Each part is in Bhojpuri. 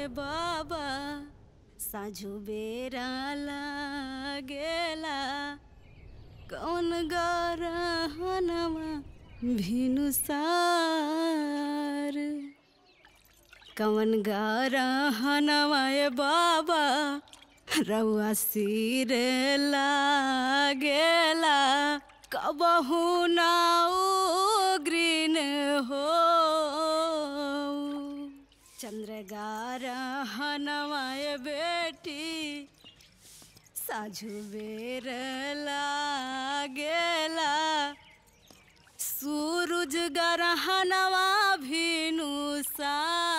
बाबा साझु बेरा लागेला कौन गरहनमा भिनुसार कौन गरहनमा ए बाबा रउआ सिर लागेला कबहू ना ग्रीन हो चंद्रगारहनवाय बेटी साझु बेर लागेला सूरज गरहनवा भिनुसा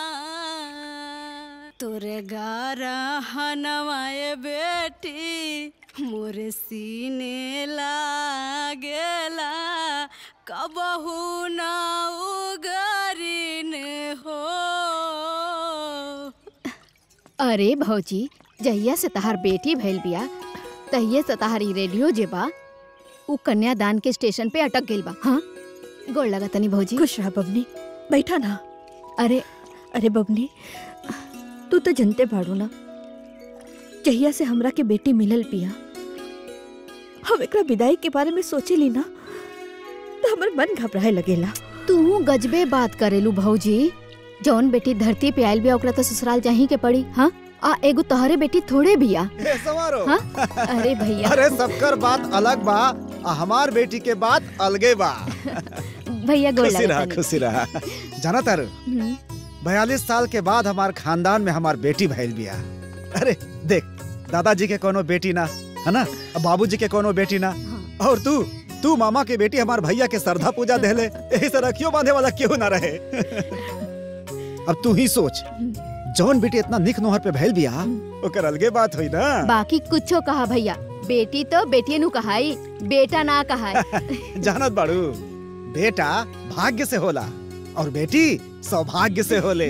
तोरे गरहनवाय बेटी मोर सीने लागेला कबहू ना उगरीन हो अरे भौजी जहिया से तहार बेटी भइल बिया तहिए से तहारी रेडियो जे बा उ कन्यादान के स्टेशन पे अटक गेल बा हाँ गोड़ लगा तनी भौजी खुश रहा बबनी बैठा ना अरे अरे बबनी तू तो जनते बाड़ू ना जहिया से हमरा के बेटी मिलल पिया हम एकरा विदाई के बारे में सोचे ली ना तो हमर मन घबराए लगेला तू गजबे बात करेलू भौजी जौन बेटी धरती पे आयल बिया ओकरा तो ससुराल जाही के पड़ी हाँ आ एगो तोहरे बेटी थोड़े बिया ए, सवारो हाँ अरे भैया अरे सबकर बात अलग बा आ हमार बेटी के बात अलगे बा भैया गोड़ खुशी लगा रहा तनी खुशी रहा जाना तारू हम्म, बयालीस साल के बाद हमार खानदान में हमार बेटी भइल बिया अरे देख दादाजी के कोनो बेटी ना है ना अब बाबूजी के कोनो बेटी ना और तू तू मामा के बेटी हमार भैया के श्रद्धा पूजा देले यही से रखियो बांधे वाला क्यों ना रहे अब तू ही सोच जौन बेटी इतना निक नोहर पे भइल बिया ओकर अलगे बात हुई ना बाकी कुछो कहा भैया बेटी तो बेटिए नु कहाई बेटा ना कहाई जानत बाड़ू बेटा भाग्य से होला और बेटी सौभाग्य से होले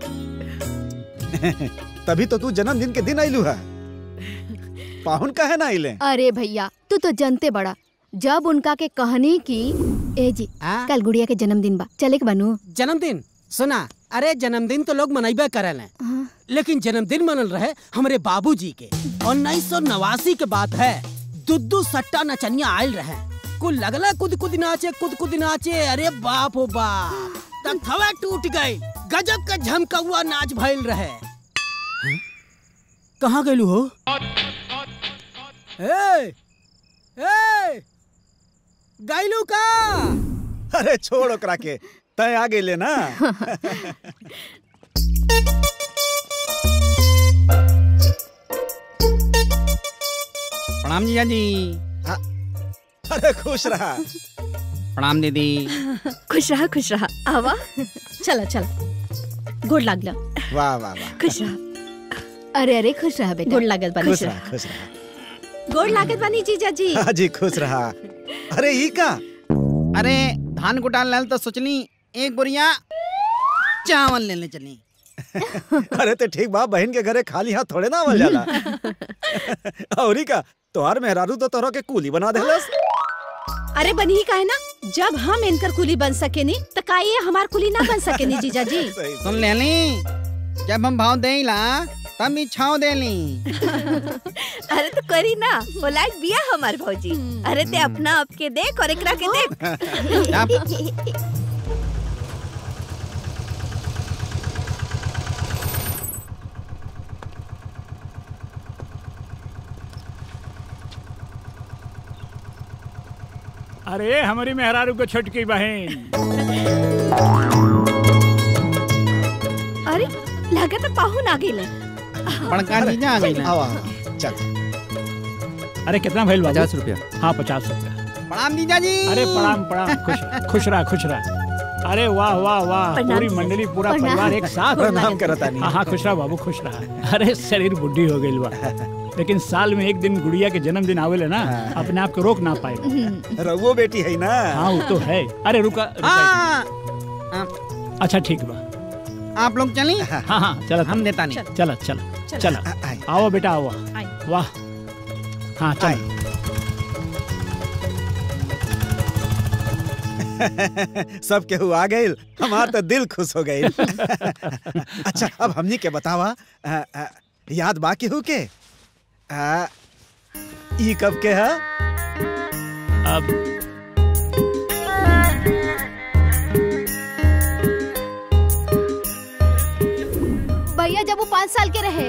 तभी तो तू जन्मदिन के दिन आइलू है पाहुन काहे ना आइले अरे भैया तू तो जनते बड़ा जब उनका के कहनी की ए जी आ? कल गुड़िया के जन्मदिन बा चले के बनू जन्मदिन सुना अरे जन्मदिन तो लोग मनैबे करेले हाँ। लेकिन जन्मदिन मनल रहे हमारे बाबूजी के उन्नीस सौ नवासी के बात है दुद्दू सट्टा नचनिया आयल रहे कुल लगला कुद कुद नाचे कुद कुद नाचे अरे बाप हो बाप तब थवा टूट गई गजब का झमकौआ नाच भइल रहे हैं? कहाँ गइलू हो ए ए गइलू का अरे छोड़ ओकरा के तय आ गइले ना प्रणाम जीजा जी अरे खुश रहा प्रणाम दीदी खुश रहा खुश रहा आवा चला चला गोड़ लागला वाह वाह वाह खुश रहा अरे अरे खुश रहा बेटा गोड़ लागल बानी खुश रहा खुश रहा गोड़ लागल बानी जीजा जी हाँ जी खुश रहा अरे ई का अरे धान कुटाल लाल तो सोचनी एक बोरिया चावल लेने चली अरे तो ठीक बा बहन के घरे खाली हाथ थोड़े ना आवल जाला और ई का तोहार मेहरारू तो तोहरा के कूली बना देलस अरे बनी का है ना जब हम इनकर कुली बन सके नी तो का ये हमार कुली ना बन सके नी जीजा जी सही सुन ले ली जब हम भाव दे ला तब इच्छाओ दे ली अरे तो करी ना पोलाइट बिया हमार भौजी अरे ते अपना आपके देख और एकरा के देख अब अरे हमारी मेहरारू को छोटकी बहन अरे लगा तो पाहुन आ गइले बड़का जीजा आ गई आवा चल अरे कितना भइल बाबू पचास रुपया हाँ पचास रुपया प्रणाम जीजा जी अरे प्रणाम प्रणाम खुश खुश रहा खुश रहा अरे वाह वाह वाह प्रणाम पूरी जी। मंडली पूरा प्रणाम। परिवार एक साथ प्रणाम करता नहीं हाँ हाँ खुश रहा बाबू खुश रहा अरे शरीर बुढ़ी हो गई बा लेकिन साल में एक दिन गुड़िया के जन्मदिन आवेले ना अपने आप को रोक ना पाए रघुओ बेटी है ना हाँ वो तो है अरे रुका, रुका हाँ अच्छा ठीक बा आप लोग चली हाँ हाँ चलो हम देता नहीं चलो चलो चलो आ- आई। आओ बेटा आओ आई। वाह हाँ आई। चलो सब केहू आ गइल हमार तो दिल खुश हो गइल अच्छा अब हमनी के बतावा आ, आ, याद बा केहू के आ, ई कब के है अब भैया जब वो पाँच साल के रहे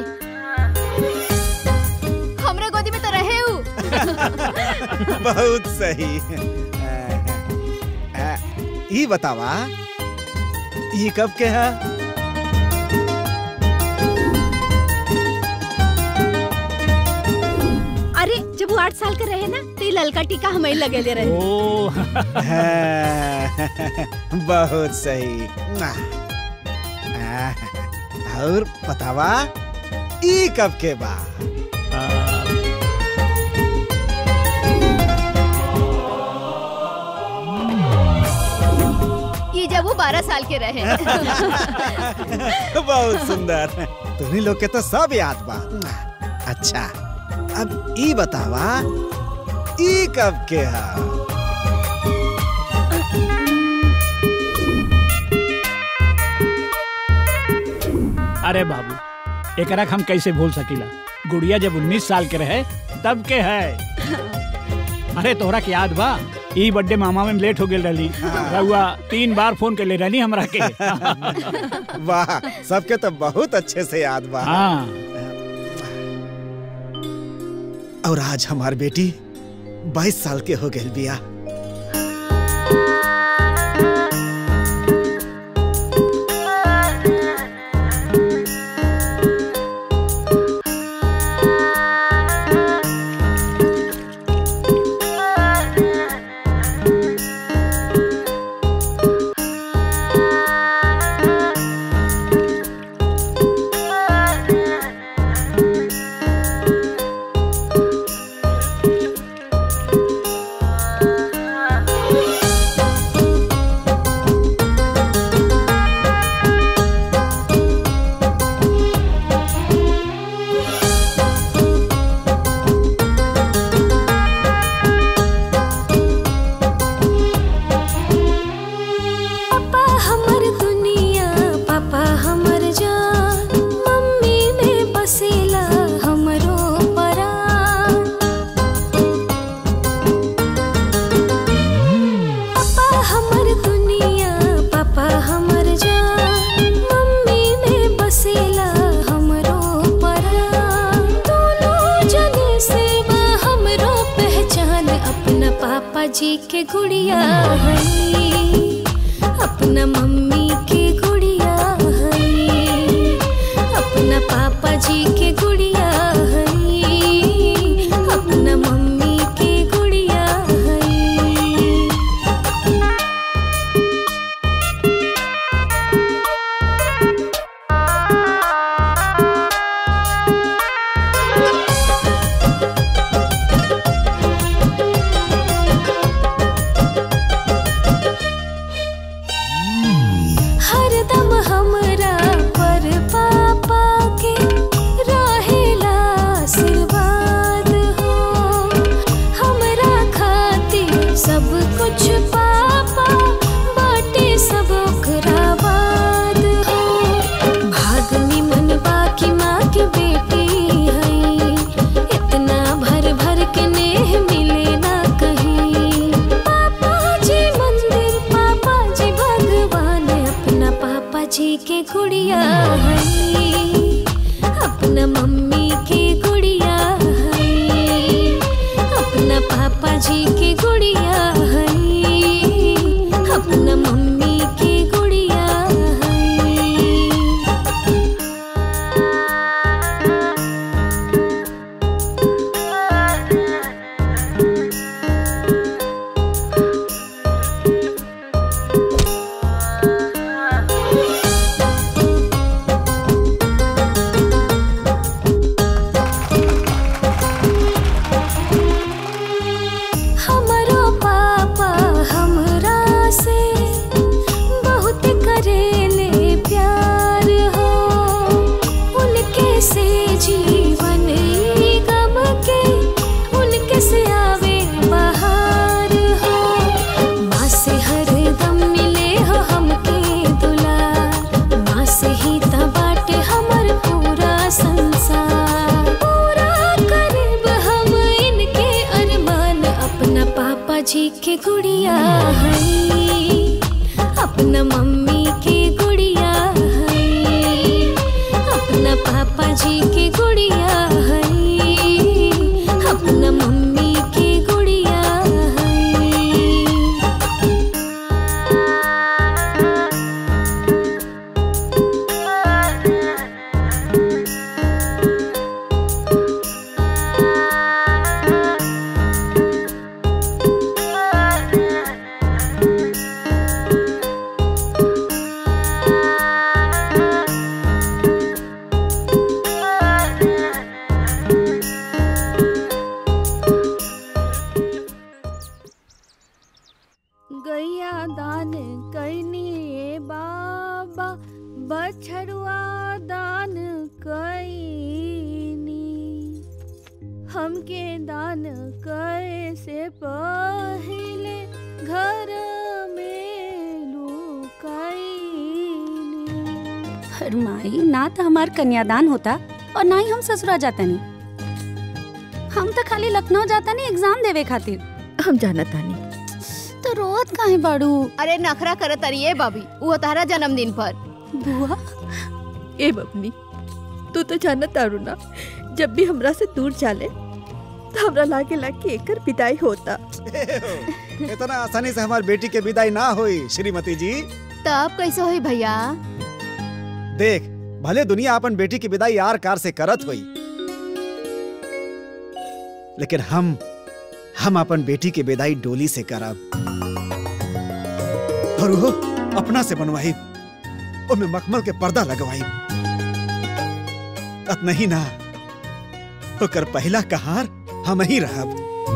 हमरे गोदी में तो रहे हूँ बहुत सही आ, आ, ई बतावा ई कब के है अरे जब वो आठ साल का रहे ना तो ये ललका टीका हमें लगे ले रहे ओ हाँ, बहुत सही आ, और बतावा ई कब के बा ये जब वो बारह साल के रहे बहुत सुंदर तुम्ही लोग के तो सब याद बा अच्छा अब ई बतावा ई कब के है अरे बाबू एकरा के हम कैसे भूल सकीला गुड़िया जब 19 साल के रहे तब के है अरे तोहरा के याद बा ई बर्थडे मामा में लेट हो गेल रहली रहुआ तीन बार फोन कर ले रहनी हमरा के वाह सबके तो बहुत अच्छे से याद बा हाँ और आज हमार बेटी 22 साल के हो गई बिया पापा हमर दुनिया पापा हमर जान मम्मी में बसेला हमरो परान पापा हमर दुनिया पापा हमर जान मम्मी में बसेला हमरो परान दोनों जने से बा हमरो पहचान अपना पापा जी के गुड़िया है अपना मम्मी के गुड़िया है अपना पापा जी के गुड़िया है अपना मम्मी के गुड़िया है हरदम हमरा पर पापा के रहेला आशीर्वाद हो हमरा खातिर सब कुछ पापा बाटे सब ओकरा बाद हो भाग निमन बाकी माँ के बेटी है इतना भर भर के नेह मिले ना कहीं पापा जी मंदिर पापा जी भगवान अपना पापा जी के गुड़िया है अपना मम्मी के गुड़िया है अपना पापा जी के गुड़िया है अपना मम्मी के गुड़िया है हमरो पा के गुड़िया है अपना मम्मी के गुड़िया है अपना पापा जी के गुड़िया है अपना मम्मी के गुड़िया है गैया दान कैनी ए बाबा बछड़ुआ दान कैनी हमके दान करे से पहले घर में लुकाईनी पर माई ना तो हमार कन्यादान होता और ना ही हम ससुरा जाता नहीं हम तो खाली लखनऊ जाता नहीं एग्जाम देवे खातिर हम जाना तानी तो रोत काहे बाड़ू अरे नखरा करत अरिए बाबी वो तारा जन्मदिन पर बुआ ए बबनी तू तो जाना तारू ना जब भी हमरा से दूर चाले तो हमरा लागे लागे एकर विदाई होता इतना आसानी से हमारी बेटी के विदाई ना हुई श्रीमती जी तब कैसे होई भैया देख भले दुनिया अपन बेटी की विदाई यार कार से करत हुई लेकिन हम हम अपन बेटी की विदाई डोली से करब और वो अपना से बनवाई ओमे मखमल के पर्दा लगवाई अत नहीं ना ओकर पहला कहार हम ही रहब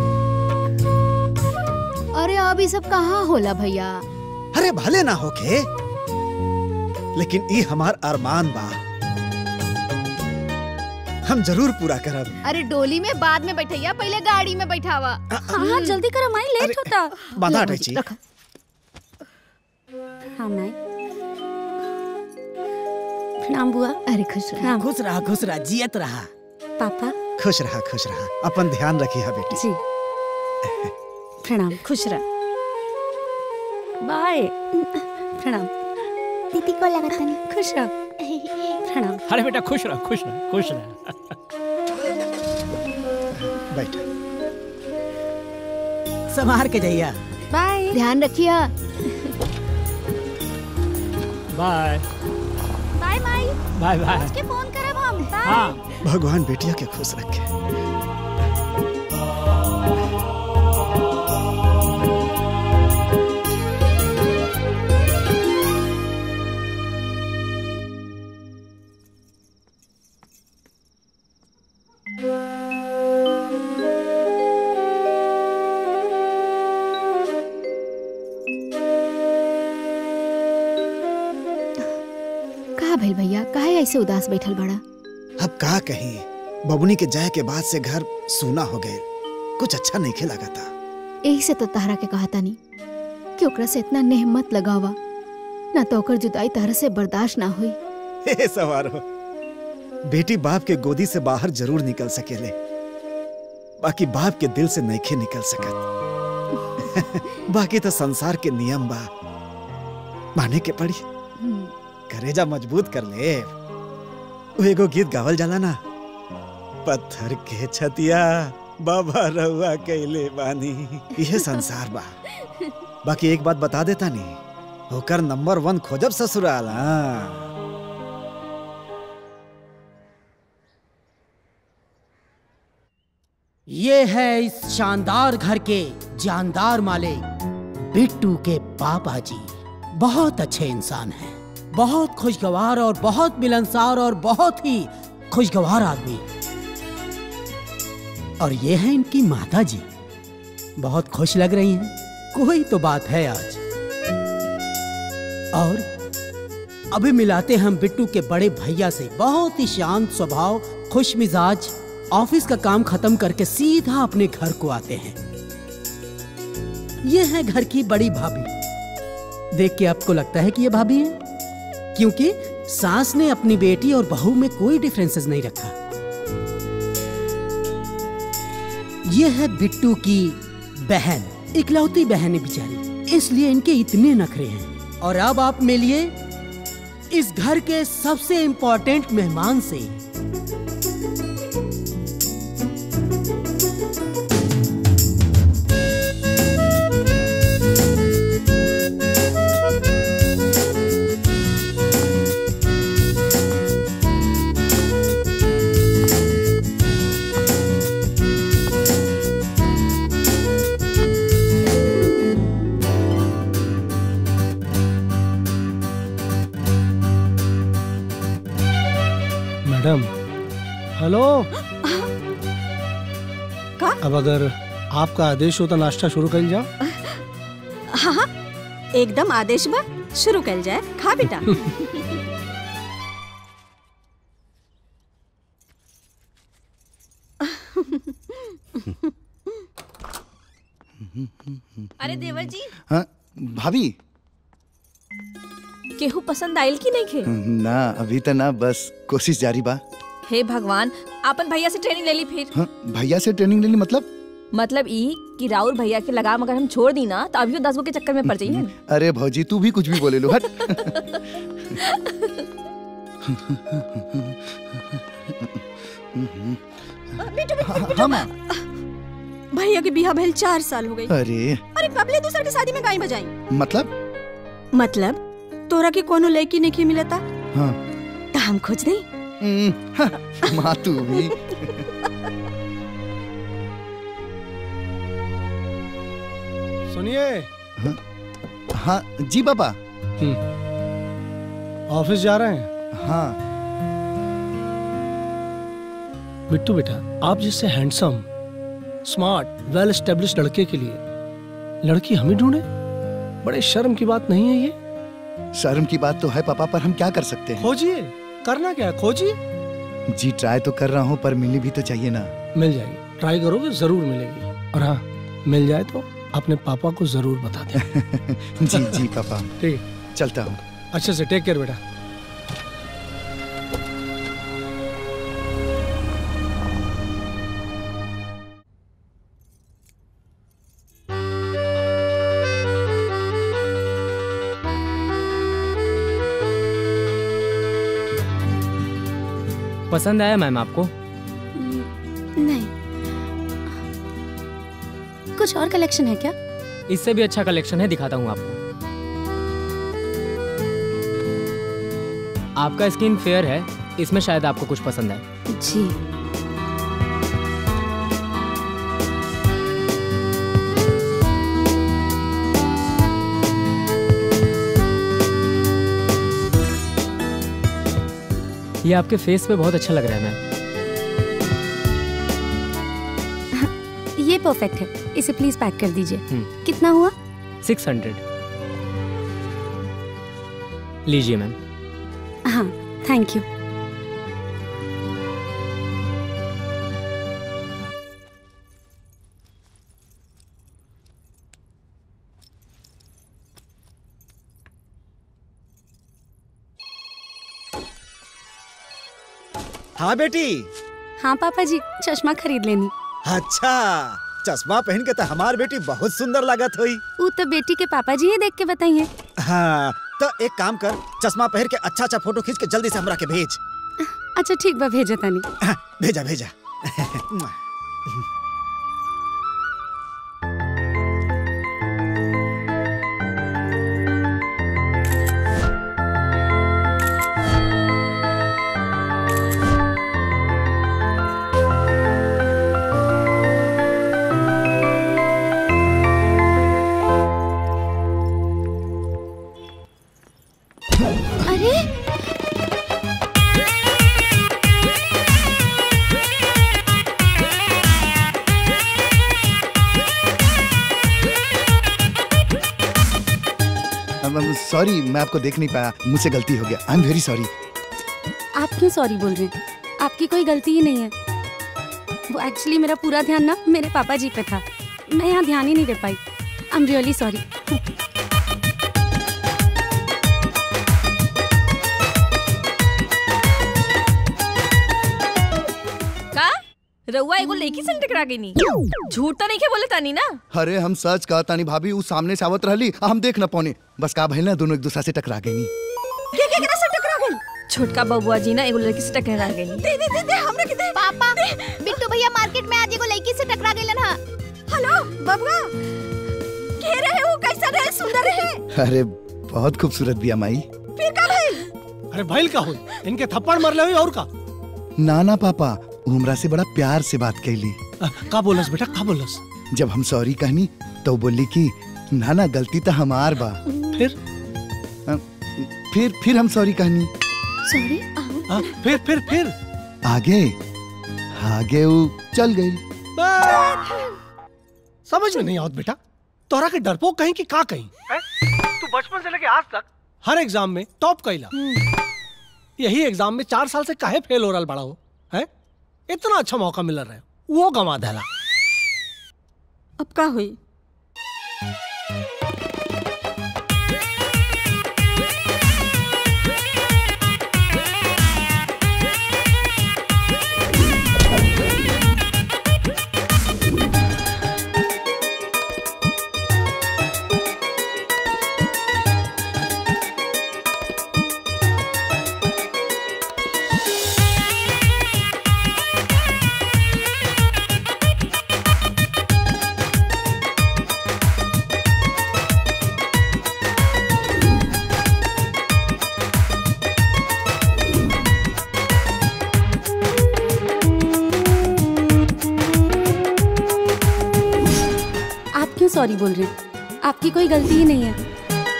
अरे अब ये सब कहाँ होला भैया अरे भले ना होके लेकिन ई हमार अरमान बा हम जरूर पूरा करब अरे डोली में बाद में बैठैया पहले गाड़ी में बैठावा हाँ हाँ जल्दी करो माई लेट होता बाधा अटैची हाँ माई प्रणाम बुआ अरे खुश रह प्रणाम खुश रहा खुश रहा जियत रहा पापा खुश रहा खुश रहा अपन ध्यान रखी है बेटी जी प्रणाम खुश रह बाय प्रणाम दीदी को लगा था खुश रह प्रणाम अरे बेटा खुश रह खुश रह खुश रह बैठ संभार के जइया बाय ध्यान रखिया बाय बाय माई बाय बाय के फोन करब हम बाय हाँ भगवान बेटिया के खुश रखे कहा भइल भैया काहे ऐसे उदास बैठल बड़ा अब का कही बबुनी के जाए के बाद से घर सूना हो गए कुछ अच्छा नहीं खेला था यही से तो तारा के कहा तानी कि ओकरा से इतना नेह मत लगावा ना तो ओकर जुदाई तारा से बर्दाश्त ना हुई हे सवारो बेटी बाप के गोदी से बाहर जरूर निकल सकेले बाकी बाप के दिल से नईखे निकल सकत बाकी तो संसार के नियम बा माने के पड़ी करेजा मजबूत कर ले वो एगो गीत गावल जाला ना पत्थर के छतिया बाबा रहुआ कैले बानी यह संसार बा बाकी एक बात बता देता नहीं होकर नंबर वन खोजब ससुराल हाँ ये है इस शानदार घर के जानदार मालिक बिट्टू के पापा जी बहुत अच्छे इंसान हैं बहुत खुशगवार और बहुत मिलनसार और बहुत ही खुशगवार आदमी और ये है इनकी माता जी बहुत खुश लग रही हैं कोई तो बात है आज और अभी मिलाते हम बिट्टू के बड़े भैया से बहुत ही शांत स्वभाव खुश मिजाज ऑफिस का काम खत्म करके सीधा अपने घर को आते हैं ये है घर की बड़ी भाभी देख के आपको लगता है कि ये भाभी है क्योंकि सास ने अपनी बेटी और बहू में कोई डिफरेंसेस नहीं रखा ये है बिट्टू की बहन इकलौती बहन है बेचारी इसलिए इनके इतने नखरे हैं और अब आप मिलिए इस घर के सबसे इम्पोर्टेंट मेहमान से मैडम हेलो का? अब अगर आपका आदेश हो तो नाश्ता शुरू कर जाओ हाँ हाँ एकदम आदेश बा शुरू कर जाए खा बेटा अरे देवर जी हाँ भाभी केहू पसंद आयल की नहीं खे ना अभी तो ना बस कोशिश जारी बा हे भगवान आपन भैया से ट्रेनिंग ले ली फिर हाँ भैया से ट्रेनिंग लेनी मतलब मतलब ई कि राहुल भैया के लगाम अगर हम छोड़ दी ना तो अभी दस गो के चक्कर में पड़ जाइए अरे भौजी तू भी कुछ भी बोले लो हट हाँ माँ भैया के बिहा भइल चार साल हो गई अरे अरे कबले दूसर के शादी में गाय बजाई मतलब मतलब तोरा के कोनो लड़की नहीं मिलता हाँ तो हम खोज दई हम्म, हाँ, माँ तू भी सुनिए हाँ जी पापा ऑफिस जा रहे हैं हाँ बिट्टू बेटा आप जिससे हैंडसम स्मार्ट वेल एस्टेब्लिश लड़के के लिए लड़की हम ही ढूंढे बड़े शर्म की बात नहीं है ये शर्म की बात तो है पापा पर हम क्या कर सकते हैं खोजिए करना क्या है खोजिए जी ट्राई तो कर रहा हूँ पर मिलनी भी तो चाहिए ना मिल जाएगी ट्राई करोगे जरूर मिलेगी और हाँ मिल जाए तो अपने पापा को जरूर बता दें जी जी पापा ठीक चलता हूँ अच्छे से टेक केयर बेटा पसंद आया मैम आपको नहीं कुछ और कलेक्शन है क्या इससे भी अच्छा कलेक्शन है दिखाता हूँ आपको आपका स्किन फेयर है इसमें शायद आपको कुछ पसंद आए जी ये आपके फेस पे बहुत अच्छा लग रहा है मैम ये परफेक्ट है इसे प्लीज पैक कर दीजिए हम्म। कितना हुआ सिक्स हंड्रेड लीजिए मैम हाँ थैंक यू हाँ बेटी हाँ पापा जी चश्मा खरीद लेनी अच्छा चश्मा पहन के तो हमार बेटी बहुत सुंदर लागत हुई वो तो बेटी के पापा जी ही देख के बताइए हाँ तो एक काम कर चश्मा पहन के अच्छा अच्छा फोटो खींच के जल्दी से हमरा के भेज अच्छा ठीक बा भेजो तनी हाँ, भेजा भेजा अरे सॉरी मैं आपको देख नहीं पाया मुझसे गलती हो गया आई एम वेरी सॉरी आप क्यों सॉरी बोल रहे हैं आपकी कोई गलती ही नहीं है वो एक्चुअली मेरा पूरा ध्यान ना मेरे पापा जी पे था मैं यहाँ ध्यान ही नहीं दे पाई आई एम रियली सॉरी का रउआ एगो लड़की से टकरा गई नी झूठ तो नहीं के बोले तानी ना अरे हम सच कहा तानी भाभी उ सामने से आवत रहली आ हम देख न पौने बस का भइल ना दोनों एक दूसरा से टकरा गई के केकरा से टकरा गई छोटका बबुआ जी ना एगो लड़की से टकरा गई दे दे दे दे हमरा के दे पापा बिट्टू भैया मार्केट में आज एगो लड़की से टकरा गइलन हा हेलो बबुआ के रहे वो कैसा रहे सुंदर रहे अरे बहुत खूबसूरत बिया माई फिर का भइल अरे भइल का हुई इनके थप्पड़ मर ले और का ना ना पापा उ हमरा से बड़ा प्यार से बात कैली अ, का बोलस बेटा का बोलस जब हम सॉरी कहनी तो बोली कि ना ना गलती तो हमार बा फिर फिर फिर हम सॉरी कहनी सॉरी आ, फिर फिर फिर आगे आगे वो चल गई समझ में नहीं आवत बेटा तोरा के डरपोक कहीं कि का कहीं तू बचपन से लेके आज तक हर एग्जाम में टॉप कैला यही एग्जाम में चार साल से काहे फेल हो रहा बड़ा हो है इतना अच्छा मौका मिल रहा है वो गंवा देला अब का हुई आप क्यों सॉरी बोल रहे हैं आपकी कोई गलती ही नहीं है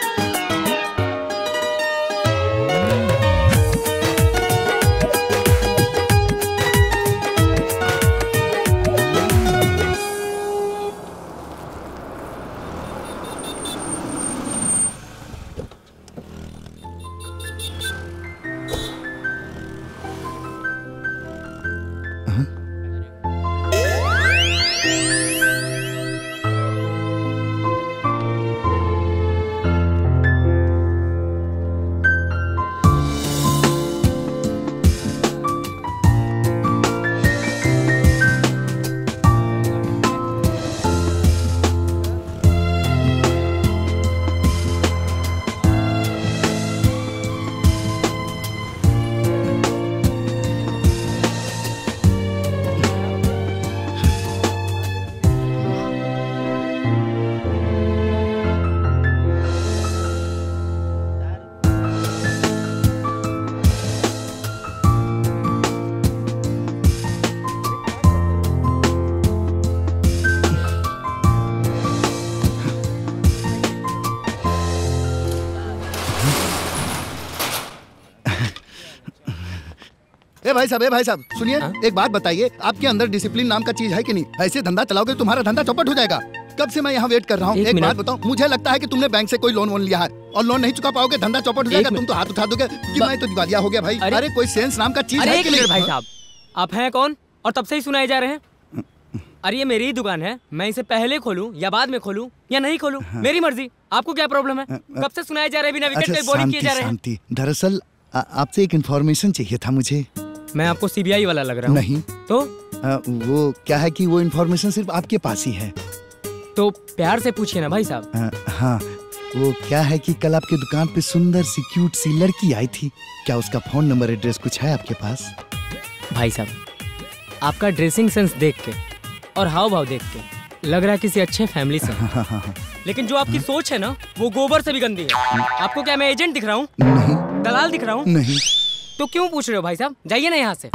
ए भाई साहब ए भाई साहब सुनिए एक बात बताइए आपके अंदर डिसिप्लिन नाम का चीज है कि नहीं ऐसे धंधा चलाओगे तो तुम्हारा धंधा चौपट हो जाएगा कब से मैं यहाँ वेट कर रहा हूँ एक एक, मिनट। बात बताओ मुझे लगता है कि तुमने बैंक से कोई लोन वोन लिया है और लोन नहीं चुका पाओगे धंधा चौपट हो जाएगा तुम तो हाथ उठा दोगे कि मैं तो दिवालिया हो गया भाई अरे- अरे कोई सेंस नाम का चीज अरे है एक कि नहीं मिनट भाई साहब आप हैं कौन और तब से ही सुनाए जा रहे हैं अरे ये मेरी ही दुकान है मैं इसे पहले खोलूं या बाद में खोलूं या नहीं खोलूं मेरी मर्जी आपको क्या प्रॉब्लम है कब से सुनाए जा रहे हैं बिना विकेट अच्छा पे बॉलिंग किए शांति जा रहे हैं शांति दरअसल आ- आपसे एक इन्फॉर्मेशन चाहिए था मुझे मैं आपको सीबीआई वाला लग रहा हूँ नहीं तो आ, वो क्या है कि वो इन्फॉर्मेशन सिर्फ आपके पास ही है तो प्यार से पूछिए ना भाई साहब आ, हाँ वो क्या है कि कल आपके दुकान पे सुंदर सी क्यूट सी लड़की आई थी क्या उसका फोन नंबर एड्रेस कुछ है आपके पास भाई साहब आपका ड्रेसिंग सेंस देख के और हाव भाव देख के लग रहा है किसी अच्छे फैमिली से हाँ, हाँ, हाँ। लेकिन जो आपकी सोच है ना वो गोबर से भी गंदी है आपको क्या मैं एजेंट दिख रहा हूँ दलाल दिख रहा हूँ नहीं तो क्यों पूछ रहे हो भाई साहब जाइए ना यहाँ से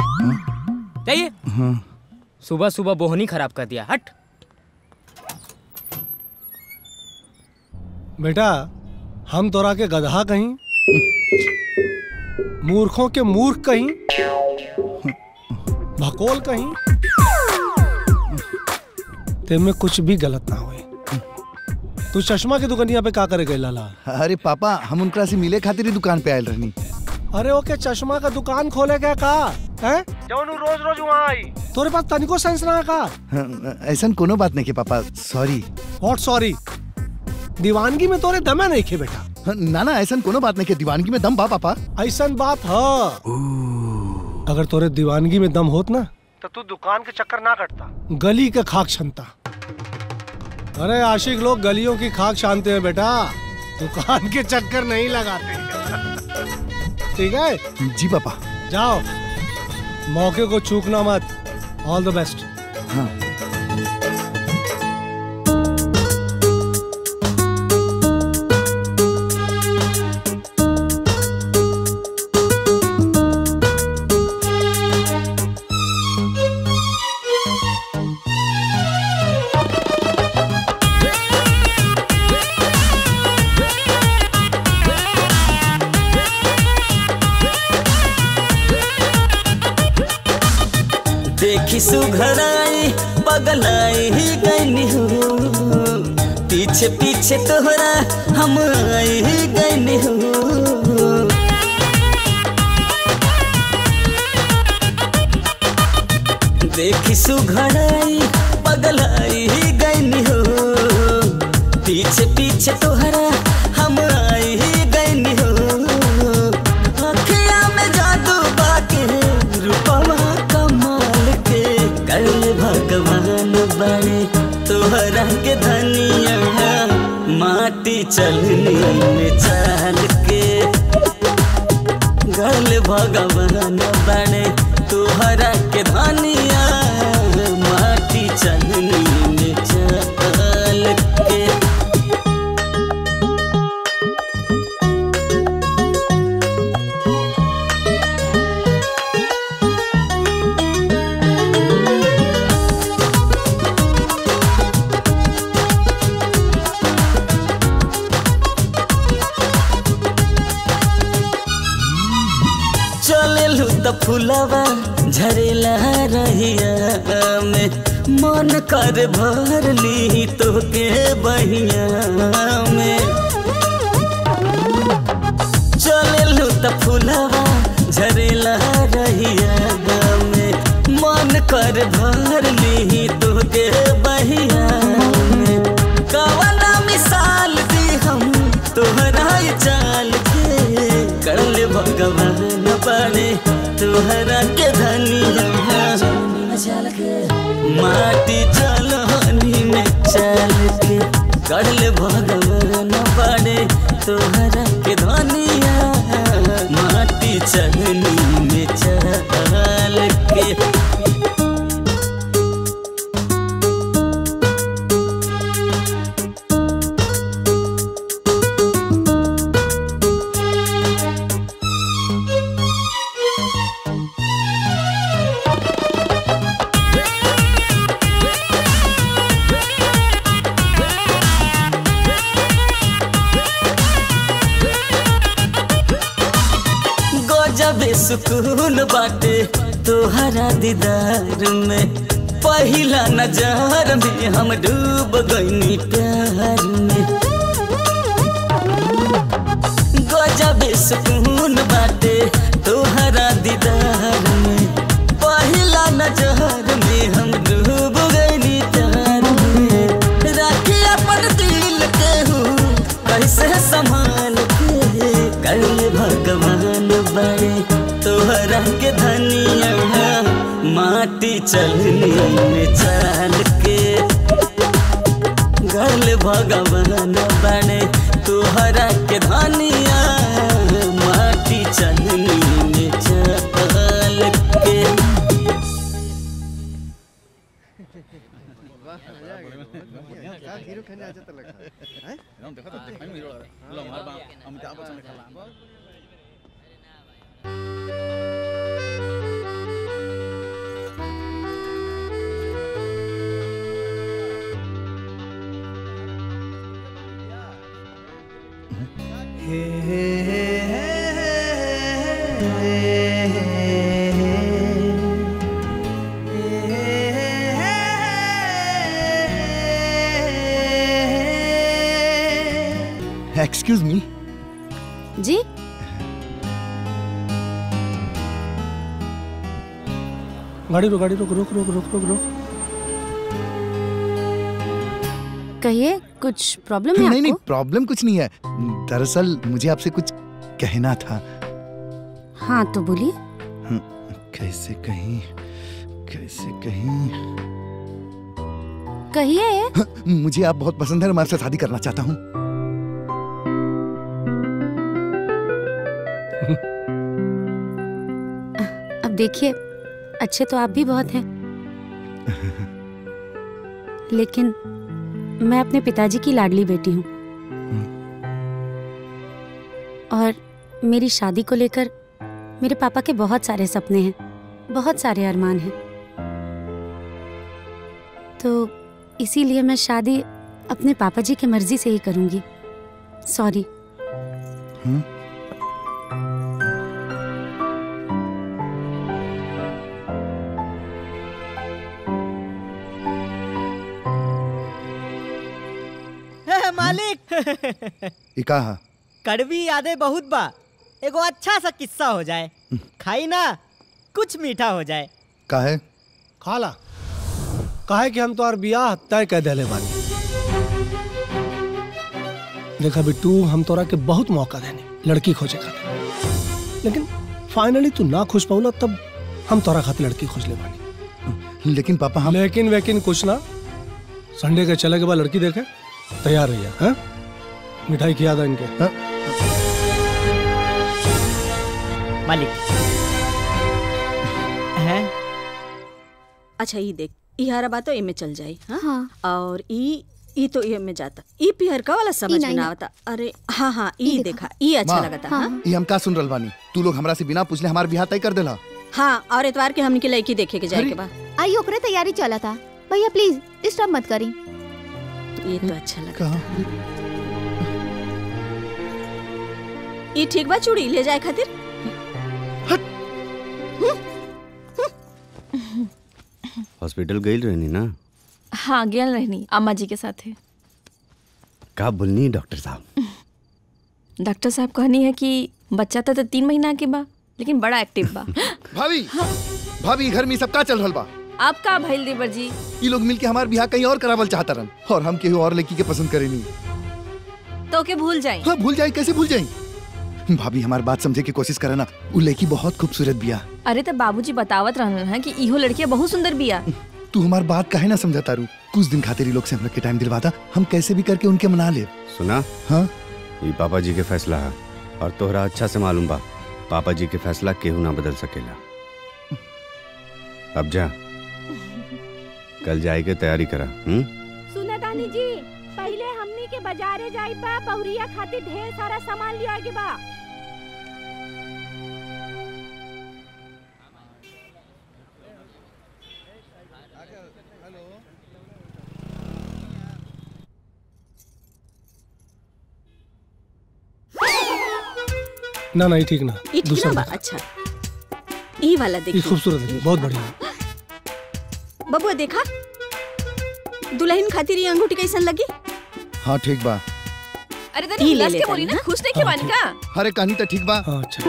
जाइए हाँ सुबह सुबह बोहनी खराब कर दिया हट बेटा हम तोरा के गधा कहीं मूर्खों के मूर्ख कहीं भकोल कहीं ते में कुछ भी गलत ना होए तू चश्मा की दुकानिया पे का करे गए लाला अरे पापा हम उनकरा से मिले खातिर ही दुकान पे आयल रहनी अरे ओके चश्मा का दुकान खोले क्या का हैं जौन रोज रोज वहाँ आई तोरे पास तनिको सेंस ना है का हाँ, ऐसन कोनो बात नहीं के पापा सॉरी व्हाट सॉरी दीवानगी में तोरे दमे नहीं खे बेटा ना ना ऐसन कोनो बात नहीं के दीवानगी में दम बा पापा ऐसन बात है अगर तोरे दीवानगी में दम होत ना तो तू दुकान के चक्कर ना कटता गली के खाक छनता अरे आशिक लोग गलियों की खाक छानते हैं बेटा दुकान के चक्कर नहीं लगाते ठीक है जी पापा जाओ मौके को चूकना मत ऑल द बेस्ट हाँ देखी सुघराई पगलाई ही गईनी हो पीछे पीछे तोहरा हम आई ही गईनी हो देखी सुघराई पगलाई ही गईनी हो पीछे पीछे तोहरा हम आई ही गईनी हो अखिया में जादू बाके रूपवा कमाल के कल भगवान बड़े तोहरा के धनिया माटी चलनी में चाल के गल भगवान बड़े तोहरा के धनिया माटी चलनी में चाल के चलेलू त फुलवा झरेला रहिया में मन कर भर ली तोके बहिया में चलेलू त फुलवा झरेला रहिया में मन कर भर ली तोके बहिया में कवना मिसाल दी हम तोहरा ये चाल के करल भगवान बने तोहरा के धनिया माटी चलनी में चल के करल भगवान बने तोहरा के धनिया माटी चलनी में चल के गजबे सुकून बाटे तोहरा दीदार में पहिला नजर में हम डूब गईनी प्यार में गजबे सुकून बाटे तोहरा दीदार में पहिला नजर में हम डूब गईनी प्यार में राखी अपन दिल के हूँ कैसे संभाल के कल भगवान बड़े तोहरा के धनिया माटी चलनी में चाल के गल भगवान बड़े तोहरा के धनिया माटी चलनी में चाल के एक्सक्यूज मी जी गाड़ी रोक गाड़ी रोक रोक रोक रोक रोक रोक कहिए कुछ प्रॉब्लम है नहीं नहीं आपको प्रॉब्लम कुछ नहीं है दरअसल मुझे आपसे कुछ कहना था हाँ तो बोलिए हम्म, कैसे कहीं कैसे कहीं कहिए मुझे आप बहुत पसंद है और मैं आपसे शादी करना चाहता हूँ अब देखिए अच्छे तो आप भी बहुत हैं लेकिन मैं अपने पिताजी की लाडली बेटी हूँ और मेरी शादी को लेकर मेरे पापा के बहुत सारे सपने हैं बहुत सारे अरमान हैं तो इसीलिए मैं शादी अपने पापा जी की मर्जी से ही करूंगी सॉरी मालिक ये कहा कड़वी यादें बहुत बा एगो अच्छा सा किस्सा हो जाए खाई ना कुछ मीठा हो जाए का है खाला काहे कि हम तो और बियाह तय कर देले बानी देखा बिट्टू हम तोरा के बहुत मौका देने लड़की खोजे खातिर लेकिन फाइनली तू ना खुश पाऊला तब हम तोरा खातिर लड़की खोज ले बानी लेकिन पापा हम लेकिन वेकिन कुछ ना संडे के चले के बाद लड़की देखे तैयार रहिए हैं मिठाई खिया दो इनके हाँ? मालिक हैं अच्छा ई देख ई हरा बात तो एमे चल जाई हाँ? और ई ई तो एमे जाता ई पिहर का वाला समझ में नहीं, ना नहीं। आवता अरे हाँ हाँ ई देखा ई अच्छा माँ, लगता हाँ ये हम का सुन रहल बानी तू लोग हमरा से बिना पूछले हमार बियाह तय कर देला हाँ और इतवार के हमनी के लड़की देखे के जाए के बा आई ओकरे तैयारी चला था भैया प्लीज डिस्टर्ब मत करी ये तो अच्छा लगा कहा ई ठीक बा चूड़ी ले जाए खातिर हॉस्पिटल गई रहनी ना हाँ गेल रहनी अम्मा जी के साथ है का बोलनी डॉक्टर साहब डॉक्टर साहब कहनी है कि बच्चा तो, तो तीन महीना के बा लेकिन बड़ा एक्टिव बा भाभी भाभी घर में सब का चल रहल बा आप का भइल देवर जी ये लोग मिलके हमार बियाह कहीं और करावल चाहता रन और हम केहू और लड़की के पसंद करेनी तो के भूल जाए हाँ भूल जाए कैसे भूल जाए भाभी हमारी बात समझे की कोशिश करे ना वो लड़की बहुत खूबसूरत बिया अरे तो बाबूजी बतावत रहन है कि इहो लड़कियां बहुत सुंदर बिया तू हमारी बात काहे ना समझा तारू कुछ दिन खातिर ये लोग से हमरा के टाइम दिलवाता हम कैसे भी करके उनके मना ले सुना हाँ ये पापा जी के फैसला है और तोहरा अच्छा से मालूम बा पापा जी के फैसला केहू ना बदल सकेला अब जा कल जाए के तैयारी करा हम्म सुना दानी जी पहले हमनी के बाजारे जाई बा बहुरिया खातिर ढेर सारा सामान लिया के बा ना ना ये ठीक ना ई ठीक दूसरा ना बा देखो। अच्छा ई वाला ये देखिए खूबसूरत है बहुत बढ़िया बबुआ देखा दुल्हन खातिर ये अंगूठी कैसन लगी हाँ ठीक बा अरे तनी उल्लास के बोली ना, खुश नहीं के बानी का? अरे कहानी तो ठीक बा अच्छा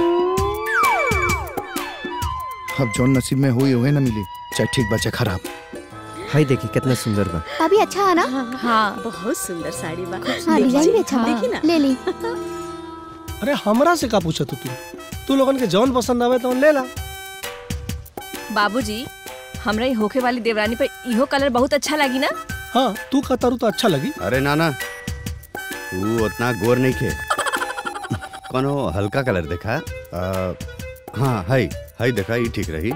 अब जौन नसीब में हुई हुए ना मिली चाहे ठीक बा चाहे खराब हाय देखी कितना सुंदर बा अभी अच्छा है ना हाँ बहुत सुंदर साड़ी बा हाँ डिजाइन भी अच्छा देखी ना बा ले ली अरे हमरा से का पूछा तू तू लोगन के जौन पसंद आवे तो ले ला बाबूजी हमरा ये होखे वाली देवरानी पर इहो कलर बहुत अच्छा लगी ना हाँ तू का तारू तो अच्छा लगी अरे नाना तू उतना गोर नहीं खे कोनो हल्का कलर देखा आ, हाँ हाई हाई देखा ये ठीक रही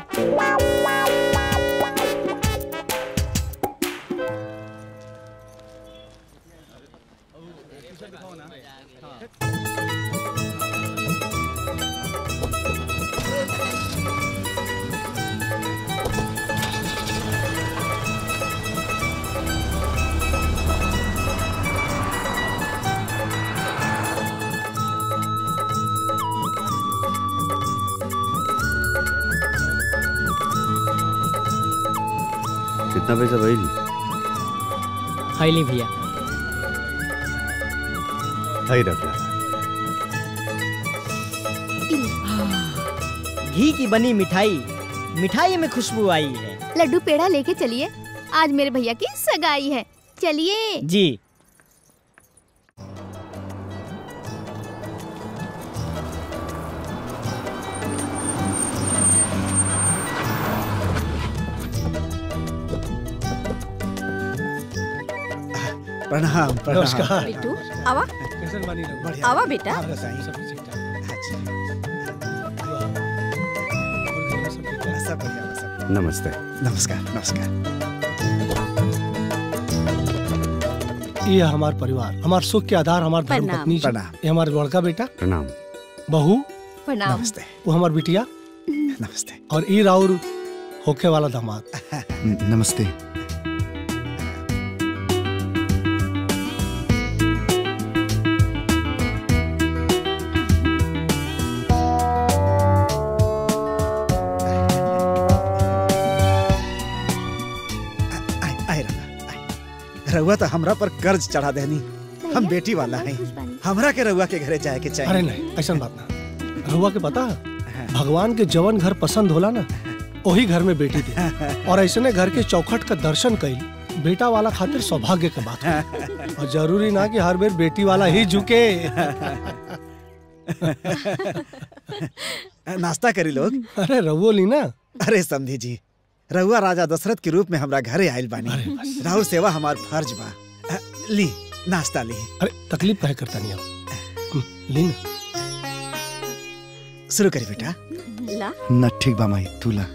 कितना पैसा भाई हाई ली भैया हाई रख ला घी की बनी मिठाई मिठाई में खुशबू आई है लड्डू पेड़ा लेके चलिए आज मेरे भैया की सगाई है चलिए जी प्रणाम प्रणाम नमस्कार। बिट्टू आवा कैसन बानी रहुआ? आवा बेटा आप बताइए सब बढ़िया बा, सब नमस्ते नमस्कार नमस्कार ये हमार परिवार हमार सुख के आधार हमार धर्म प्रणाम। पत्नी जी प्रणाम। ये हमार बड़का बेटा प्रणाम बहू प्रणाम नमस्ते वो हमार बिटिया नमस्ते और ई राउर होखे वाला दामाद नमस्ते आए आए रहुआ आए। रहुआ तो हमरा पर कर्ज चढ़ा देनी हम बेटी वाला हैं हमरा के रहुआ के घरे जाए के चाहिए अरे नहीं ऐसा बात ना रहुआ के पता है भगवान के जवन घर पसंद होला ना वही घर में बेटी थी और ऐसे घर के चौखट का दर्शन कईल बेटा वाला खातिर सौभाग्य के बात है। और जरूरी ना कि हर बेर बेटी वाला ही झुके नाश्ता करी लोग अरे रहुओ ली ना अरे समझी जी रहुआ राजा दशरथ के रूप में हमरा घरे आयल बानी राहुल सेवा हमार फर्ज बा अ, ली नाश्ता ली अरे तकलीफ कहे करता नहीं आप हम्म, ली ना शुरू करी बेटा ला ना ठीक बा माई तू ला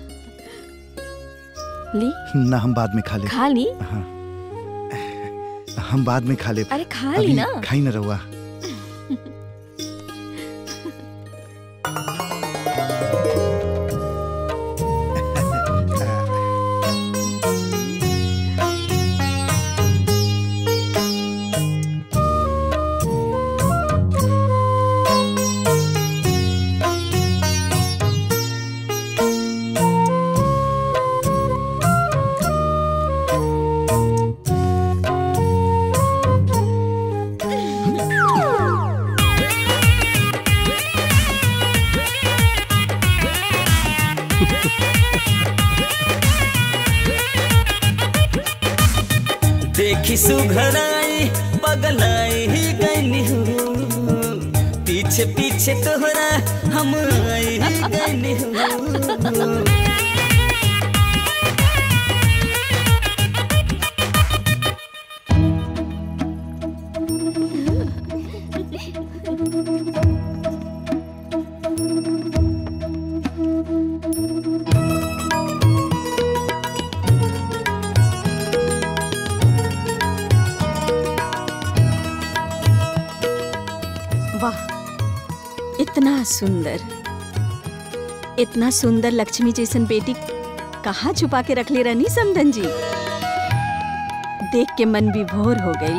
ली ना हम बाद में खा ले खा ली हाँ हम बाद में खा ले अरे खा ली ना खाई ना रहुआ देखी सुघराई पगलाई ही गईनी हूँ पीछे पीछे तोहरा हम आई ही गईनी हूँ वाह इतना सुंदर इतना सुंदर लक्ष्मी जैसन बेटी कहाँ छुपा के रख ले रहनी समधन जी देख के मन विभोर हो गई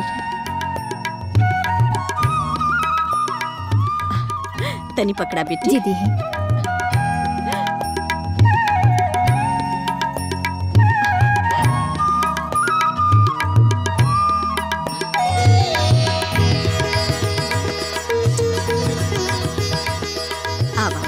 तनी पकड़ा बेटी जी दी आवा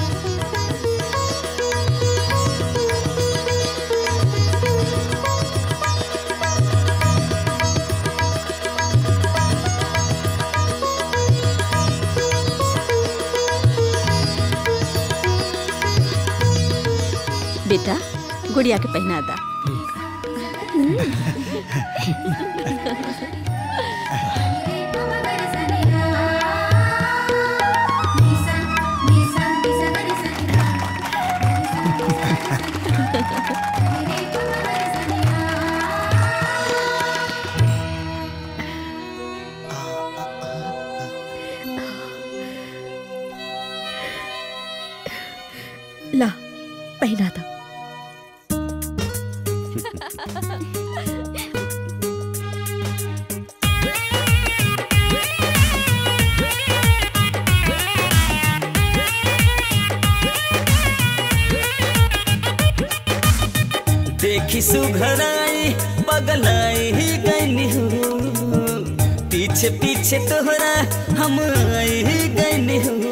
बेटा गुड़िया के पहना दा ला पहना था देखी सुघराई पगलाई ही गईनी हूँ पीछे पीछे तोहरा हम आई ही गईनी हूँ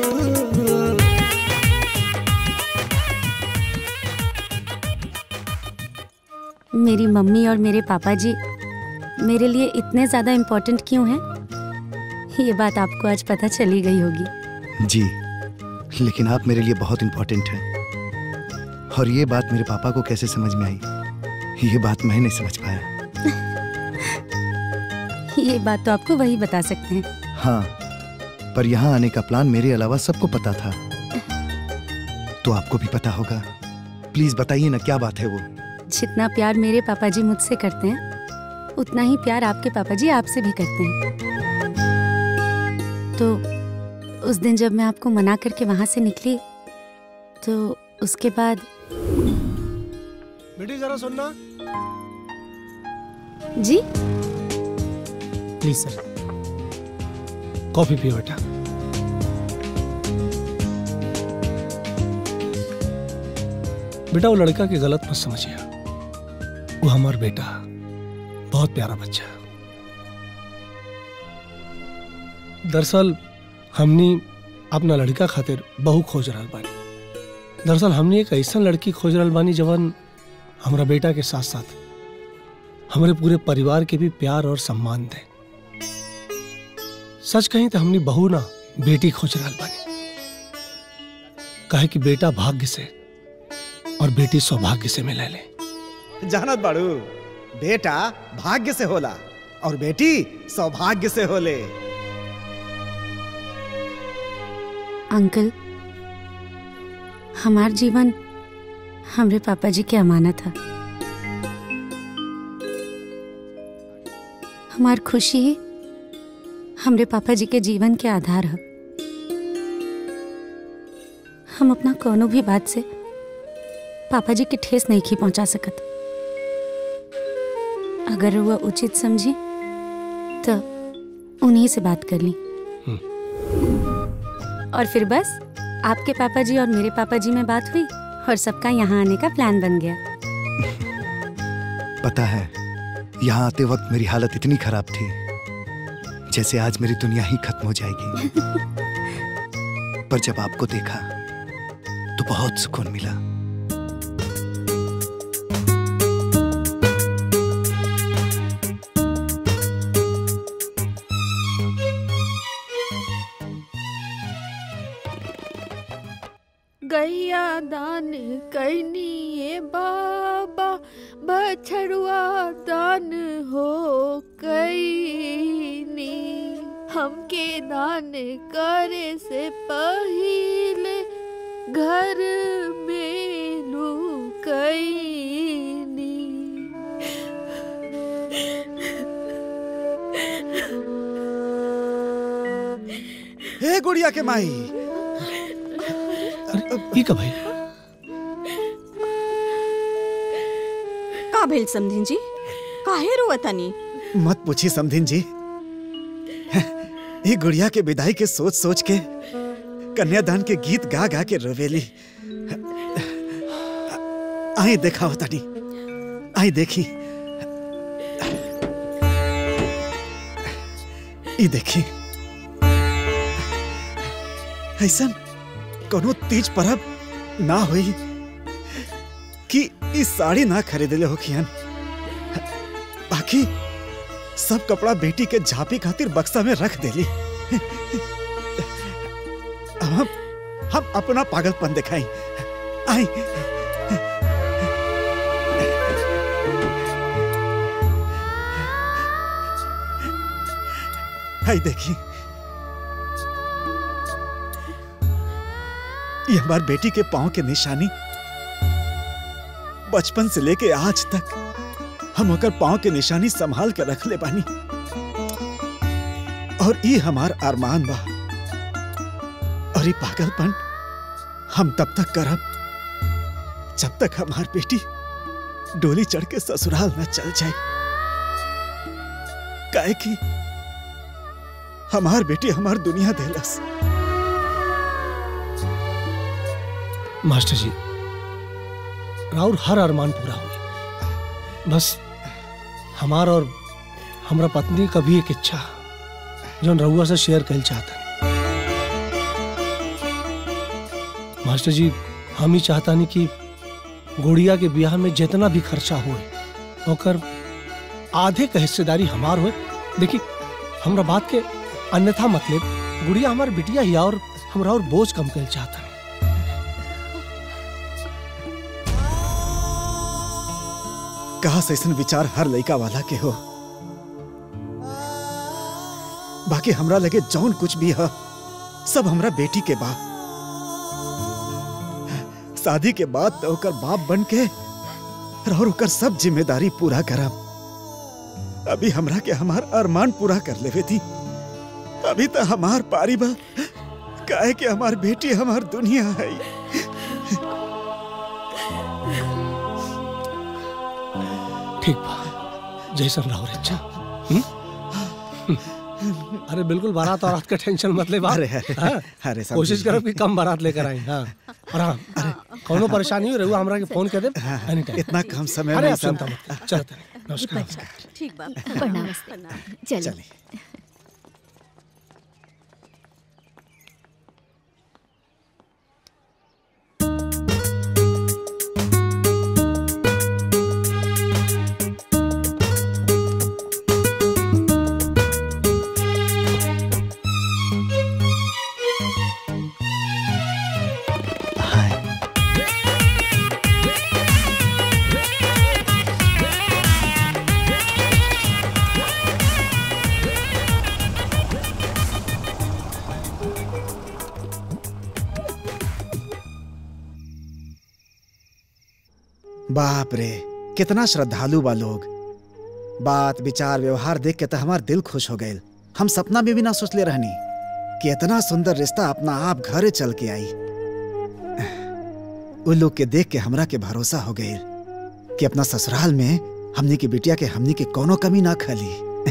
मेरी मम्मी और मेरे पापा जी मेरे लिए इतने ज़्यादा इम्पोर्टेंट क्यों हैं ये बात आपको आज पता चली गई होगी जी लेकिन आप मेरे लिए बहुत इम्पोर्टेंट हैं और ये बात मेरे पापा को कैसे समझ में आई ये बात मैं नहीं समझ पाया ये बात तो आपको वही बता सकते हैं हाँ पर यहाँ आने का प्लान मेरे अलावा सबको पता था तो आपको भी पता होगा प्लीज बताइए ना क्या बात है वो जितना प्यार मेरे पापा जी मुझसे करते हैं उतना ही प्यार आपके पापा जी आपसे भी करते हैं तो उस दिन जब मैं आपको मना करके वहां से निकली तो उसके बाद बेटी जरा सुनना जी प्लीज सर कॉफी पियो बेटा बेटा वो लड़का की गलत मत समझिए वो हमारा बेटा बहुत प्यारा बच्चा है दरअसल हमनी अपना लड़का खातिर बहु खोज रहल बानी दरअसल हमनी एक ऐसा लड़की खोज रहल बानी जवन हमरा बेटा के साथ साथ हमारे पूरे परिवार के भी प्यार और सम्मान दे सच कहीं तो हमनी बहू ना बेटी खोज रहल बानी काहे कि बेटा भाग्य से और बेटी सौभाग्य से मिले ले जानत बाड़ू बेटा भाग्य से होला और बेटी सौभाग्य से होले अंकल हमार जीवन हमरे पापा जी के अमानत है हमार खुशी ही हमरे पापा जी के जीवन के आधार है हम अपना कोनो भी बात से पापा जी की ठेस नहीं खी पहुंचा सकत अगर वह उचित समझी तो उन्हीं से बात कर ली और फिर बस आपके पापा जी और मेरे पापा जी में बात हुई और सबका यहाँ आने का प्लान बन गया पता है यहाँ आते वक्त मेरी हालत इतनी खराब थी जैसे आज मेरी दुनिया ही खत्म हो जाएगी पर जब आपको देखा तो बहुत सुकून मिला गैया दान करनी ये बाबा बछड़ुआ दान हो कैनी हमके दान करे से पहिले घर में लुकैनी हे गुड़िया के माई ई का भाई का भेल समधिन जी काहे रोवतानी मत पूछी समधिन जी ये गुड़िया के विदाई के सोच सोच के कन्यादान के गीत गा गा के रोवेली आई देखा तानी आई देखी ई देखी ऐसा कोनो तीज परब ना होई कि ई साड़ी ना खरीदले हो खियन बाकी सब कपड़ा बेटी के झापी खातिर बक्सा में रख देली अब हम हम अपना पागलपन दिखाई आई आई देखी ये हमार बेटी के पांव के निशानी बचपन से लेके आज तक हम ओकर पांव के निशानी संभाल के रख ले बानी और ये हमार अरमान बा और ये पागलपन हम तब तक करब जब तक हमार बेटी डोली चढ़ के ससुराल न चल जाए काहे कि हमार बेटी हमार दुनिया देलस मास्टर जी राउर हर अरमान पूरा हुई बस हमार और हमरा पत्नी का भी एक इच्छा जो रउआ से शेयर कर चाहता मास्टर जी हम ही चाहता नहीं कि गुड़िया के ब्याह में जितना भी खर्चा हो ओकर आधे का हिस्सेदारी हमार हो देखी हमरा बात के अन्यथा मतलब गुड़िया हमार बिटिया ही और हमरा और बोझ कम कर चाहता कहा से ऐसन विचार हर लड़का वाला के हो बाकी हमरा लगे जौन कुछ भी है सब हमरा बेटी के बा शादी के बाद तो ओकर बाप बन के और ओकर सब जिम्मेदारी पूरा करब अभी हमरा के हमार अरमान पूरा कर लेवे थी अभी तो हमार पारी बा काहे कि हमार बेटी हमार दुनिया है ठीक बा जैसन रहो रे अच्छा हम्म? अरे बिल्कुल बारात और रात का टेंशन मत ले बाप अरे, अरे, हाँ? अरे, समझी। कोशिश करो कि कम बारात लेकर आए हाँ और हाँ कोनो परेशानी हो रहुआ हमरा के फोन कर दे एनी टाइम इतना कम समय अरे में आप सब- चिंता मत चलो नमस्कार नमस्कार ठीक बा प्रणाम चलिए बाप रे कितना श्रद्धालु बा लोग बात विचार व्यवहार देख के तो हमार दिल खुश हो गए हम सपना में भी ना सोचले रहनी कि इतना सुंदर रिश्ता अपना आप घरे चल के आई उन लोग के देख के हमरा के भरोसा हो गए कि अपना ससुराल में हमनी की बिटिया के हमनी के कोनो कमी ना खली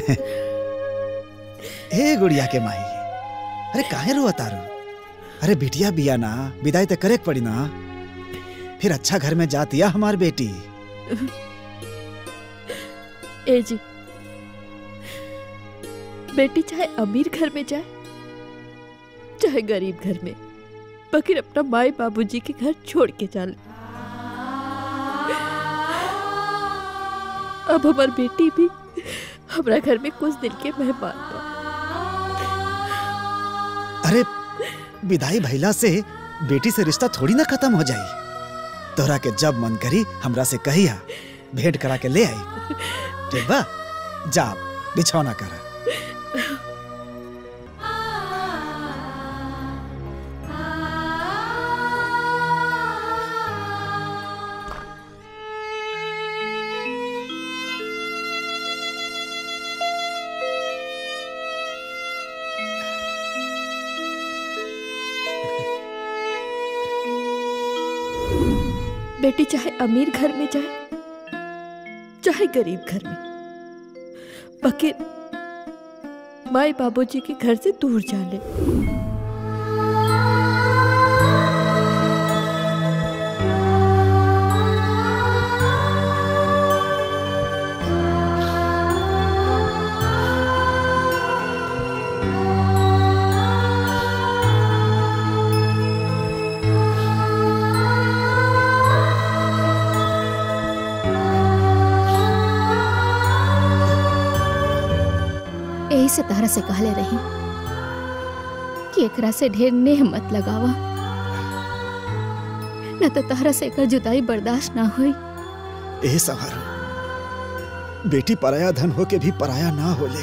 ए गुड़िया के माई अरे काहे रो तारू अरे बिटिया बिया ना विदाई तो करे के पड़ी ना फिर अच्छा घर में जातिया हमार बेटी ए जी बेटी चाहे अमीर घर में जाए चाहे गरीब घर में बकिर अपना माए बाबूजी के घर छोड़ के जा ले अब हमार बेटी भी हमारा घर में कुछ दिन के मेहमान बा अरे विदाई भैला से बेटी से रिश्ता थोड़ी ना खत्म हो जाई तोरा के जब मन करी हमरा से कहिया भेंट करा के ले आई ठीक बा जा बिछौना करा बेटी चाहे अमीर घर में जाए चाहे गरीब घर में बकिर माए बाबूजी के घर से दूर जा ले यही से तारा से कहले रही कि एकरा से ढेर नेह मत लगावा न तो तारा से एकर जुदाई बर्दाश्त ना होई ए सवार बेटी पराया धन हो के भी पराया ना होले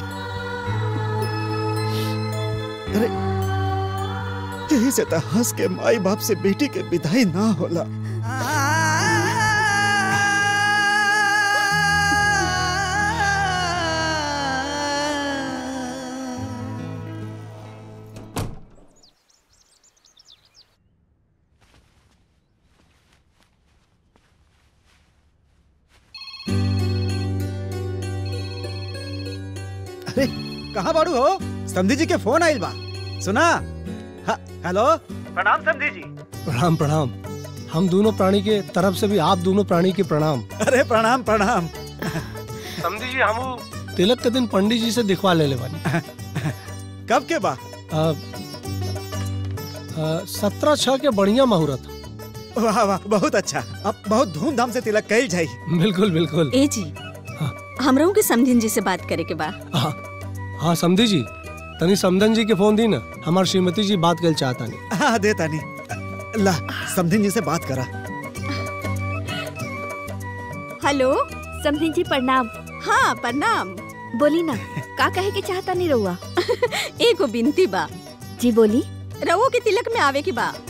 अरे यही से तो हंस के माई बाप से बेटी के विदाई ना होला अरे कहाँ बाड़ू हो समधी जी के फोन आइल बा सुना हा- हेलो प्रणाम समधी जी प्रणाम प्रणाम हम दोनों प्राणी के तरफ से भी आप दोनों प्राणी के प्रणाम अरे प्रणाम प्रणाम समझी जी हम तिलक के दिन पंडित जी से दिखवा ले ले बानी कब के बा सत्रह छह के बढ़िया मुहूर्त वाह वाह बहुत अच्छा अब बहुत धूमधाम से तिलक कल जाई बिल्कुल बिल्कुल ए जी हमरों के समझिन जी से बात करे के बा हाँ हाँ समझी जी तनी समधन जी के फोन दी ना हमार श्रीमती जी बात कर चाहता नहीं हाँ दे तानी ला समधिन जी से बात करा हेलो समधिन जी प्रणाम हाँ प्रणाम बोली ना का कहे के चाहता नहीं रहुआ एगो बिनती बा जी बोली रवो के तिलक में आवे की बा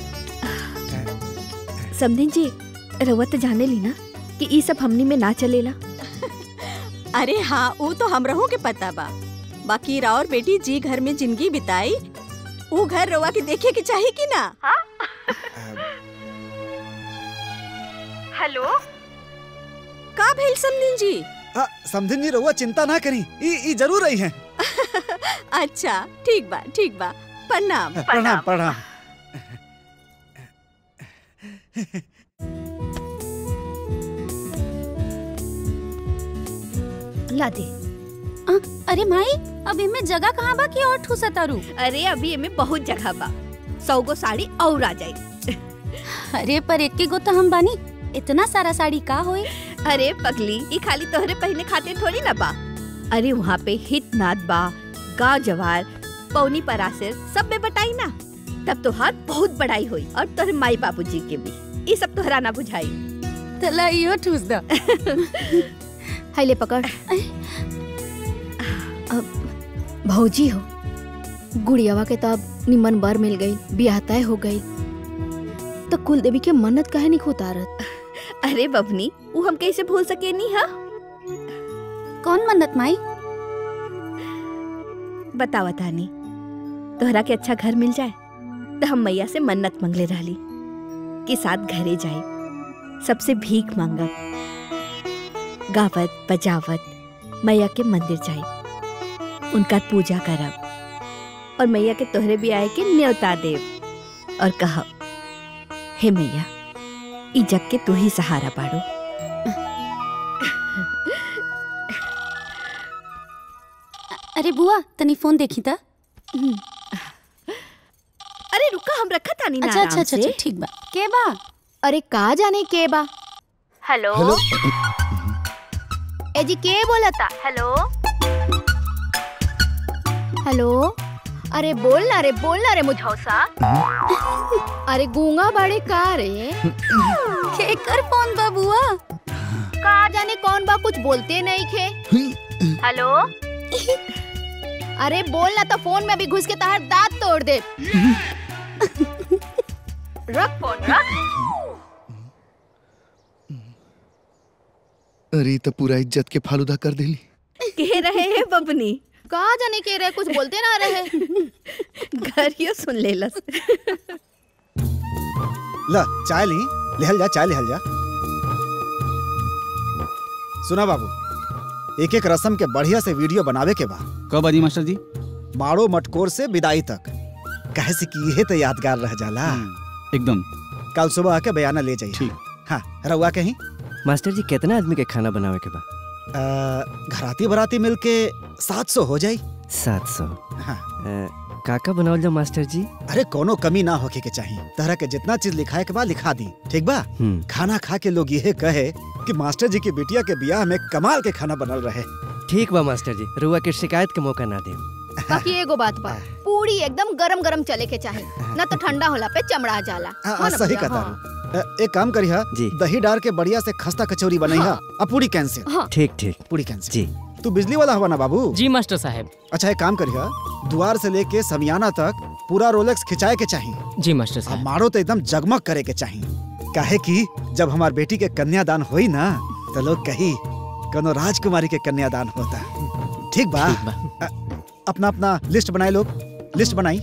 समधिन जी रउआ तो जाने ली ना कि ई सब हमनी में ना चलेला अरे हाँ वो तो हम रहो के पता बा बाकी राउर बेटी जी घर में जिंदगी बिताई वो घर रवा के देखे के चाहिए कि ना हेलो का भेल समदिन जी आ, समधिन जी रहुआ चिंता ना करी ई ई जरूर रही हैं अच्छा ठीक बा ठीक बा प्रणाम प्रणाम प्रणाम ला दे आ, अरे माई अब इमे जगह कहाँ बा कि और ठूसा तारू अरे अभी एमे बहुत जगह बा सौ गो साड़ी और आ जाई अरे पर एक गो तो हम बानी इतना सारा साड़ी का होई अरे पगली ई खाली तोहरे पहने खातिर थोड़ी ना बा अरे वहाँ पे हित नाथ बा गाँव जवार पौनी परासिर सब में बटाई ना तब तोहार बहुत बड़ाई हुई और तोहरे माई बाबूजी के भी ई सब तोहरा ना बुझाई तला इहो ठूस द हाय ले पकड़ अब भौजी हो गुड़ियावा के तब निमन बर मिल गई बियाह तय हो गई तो कुल देवी के मन्नत कहे नहीं उतारत अरे बबनी वो हम कैसे भूल सके नी हा कौन मन्नत माई बतावा तानी तोहरा के अच्छा घर मिल जाए तो हम मैया से मन्नत मंगले रहली कि साथ घरे जाए सबसे भीख मांगब गावत बजावत मैया के मंदिर जाए उनका पूजा करब और मैया के तोहरे भी आए के न्योता देव और कहब हे मैया ई जग के तू ही सहारा बाड़ो अरे बुआ तनी फोन देखी था अरे रुका हम रखा तानी ना अच्छा अच्छा आराम अच्छा से। ठीक बा के बा अरे का जाने के बा हेलो हेलो। ए जी के बोला था हेलो हेलो अरे बोल ना रे बोल ना रे मुझौसा अरे गूंगा बड़े का रे के कर फोन बा बुआ का जाने कौन बा कुछ बोलते नहीं खे हेलो अरे बोल ना तो फोन में भी घुस के तार दांत तोड़ दे रख फोन रख अरे तो पूरा इज्जत के फालूदा कर दिली कह रहे हैं बबनी का जाने के रहे कुछ बोलते ना रहे घर यो सुन ले लस ला चाय ली लेहल जा चाय लेहल जा सुना बाबू एक एक रस्म के बढ़िया से वीडियो बनावे के बा कब आदि मास्टर जी माड़ो मटकोर से विदाई तक कहे से कि यह तो यादगार रह जाला एकदम कल सुबह आके बयाना ले जाइए हाँ रउआ कहीं मास्टर जी कितना आदमी के खाना बनावे के बा अ, घराती बराती मिलके सात सौ हो जाई सात सौ हाँ। काका बनावल जा मास्टर जी अरे कोनो कमी ना होके के चाहिए तरह के जितना चीज लिखाए के बाद लिखा दी ठीक बा हम्म। खाना खा के लोग यह कहे कि मास्टर जी की बिटिया के ब्याह में कमाल के खाना बनल रहे ठीक बा मास्टर जी रुआ के शिकायत के मौका ना दे बाकी एगो बात बा पूरी एकदम गरम गरम चले के चाहे ना तो ठंडा होला पे चमड़ा जाला हाँ, हाँ ना सही भैया, कहता हाँ। हूँ। अ, एक काम करी हा दही डाल के बढ़िया से खस्ता कचौरी बनाई हा अब पूरी कैंसिल हाँ। ठीक ठीक पूरी कैंसिल जी तू बिजली वाला हवा ना बाबू जी मास्टर साहब अच्छा एक काम करी हा द्वार से लेके समियाना तक पूरा रोलेक्स खिंचाए के चाहिए जी मास्टर साहब मारो तो एकदम जगमग करे के चाहिए काहे कि जब हमार बेटी के कन्यादान होई ना तो लोग कही कोनो राजकुमारी के कन्यादान होता ठीक बा अ, अपना अपना लिस्ट बनाए लोग लिस्ट बनाई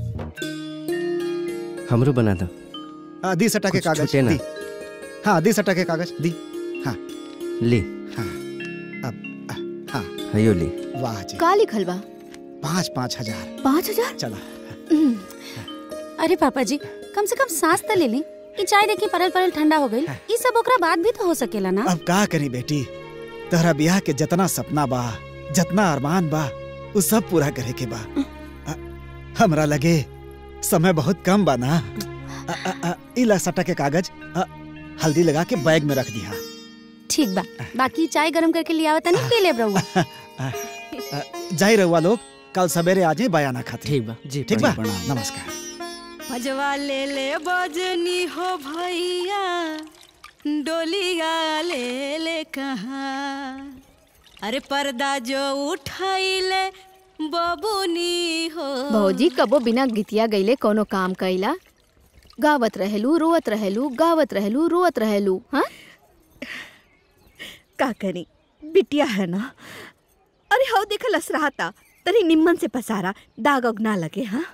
हमरो बना दो हाँ, दी सटा के कुछ कागज छूटे ना। दी हाँ दी सटा के कागज दी हाँ ली हाँ अब अ, हाँ हयो ली वाह जी का लिखल बा पाँच पाँच हजार पाँच हजार चला अरे पापा जी कम से कम सांस तो ले ली कि चाय देखी परल परल ठंडा हो गई ई सब ओकरा बाद भी तो हो सकेला ना अब का करी बेटी तहरा ब्याह के जितना सपना बा जितना अरमान बा वो सब पूरा करे के बा अ, हमरा लगे समय बहुत कम बा ना अ, अ, अ, ई ला सटा के कागज अ, हल्दी लगा के बैग में रख दिया ठीक बा बाकी चाय गरम करके लिया आवता नहीं पी ले रहुआ जाई रहुआ लोग कल सवेरे आ जाए बयाना खातिर ठीक बा जी ठीक बा प्रणाम। नमस्कार भजवा ले ले बजनी हो भैया डोलिया ले ले कहाँ अरे पर्दा जो उठाइले बबुनी हो भौजी कबो बिना गीतिया गईले कोनो काम कइला गावत रहेलू रोवत रहेलू गावत रहेलू रोवत रहेलू हाँ का करी बिटिया है ना अरे हाउ देखा लस रहा था तरी निम्मन से पसारा दाग उग ना लगे हाँ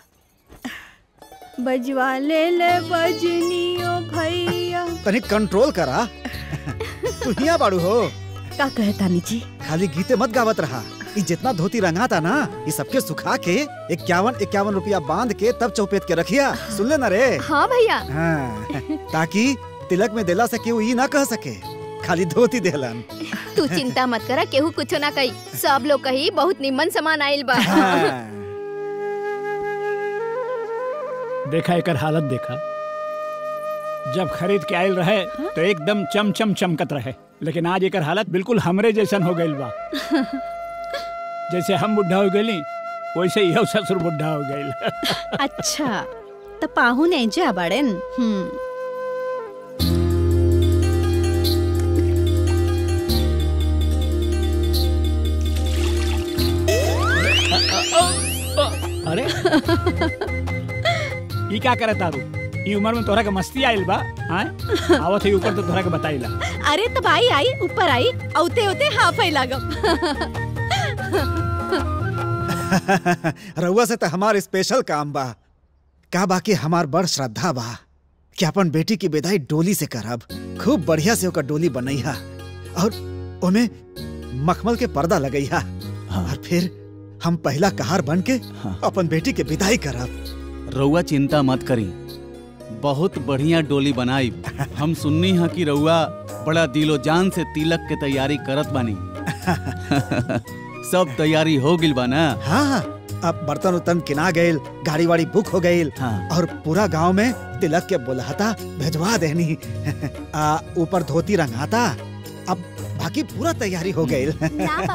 बजवा ले ले बजनियो भैया तनी कंट्रोल करा तू हिया बाड़ू हो का कहे तानी जी खाली गीते मत गावत रहा ये जितना धोती रंगा था ना ये सबके सुखा के इक्यावन इक्यावन रुपया बांध के तब चौपेट के रखिया सुन ले ना रे हाँ भैया हाँ, ताकि तिलक में देला से केहू ई ना कह सके खाली धोती देलन तू चिंता मत करा केहू कुछो ना कही सब लोग कही बहुत निम्मन सामान आइल बा देखा एकर हालत देखा जब खरीद के आयल रहे तो एकदम चम चम चमकत रहे लेकिन आज एकर हालत बिल्कुल हमरे जैसन हो गइल बा जैसे हम बुढ़ा हो गइली वैसे यह ससुर बुढ़ा हो गइल अच्छा त पाहुन एजे बाड़ेन हम्म अरे ई का करे तारू ई उम्र में तोहरा के मस्ती आइल बा हां आवत है ऊपर तो तोहरा के बताइला अरे तब आई आई ऊपर आई औते औते हाफ आई लागम रउआ से तो हमार स्पेशल काम बा का बाकी हमार बड़ श्रद्धा बा कि अपन बेटी की विदाई डोली से करब खूब बढ़िया से ओकर डोली बनैहा और ओमे मखमल के पर्दा लगैहा और फिर हम पहला कहार बन के अपन बेटी के विदाई करब रउआ चिंता मत करी बहुत बढ़िया डोली बनाई हम सुननी है कि रउआ बड़ा दिलो जान से तिलक के तैयारी करत बानी सब तैयारी हो गिल बा ना हाँ अब बर्तन उर्तन किना गईल गाड़ी वाड़ी बुक हो गईल और पूरा गांव में तिलक के बुलाता भेजवा देनी आ, ऊपर धोती रंगाता अब बाकी पूरा तैयारी हो गईल ना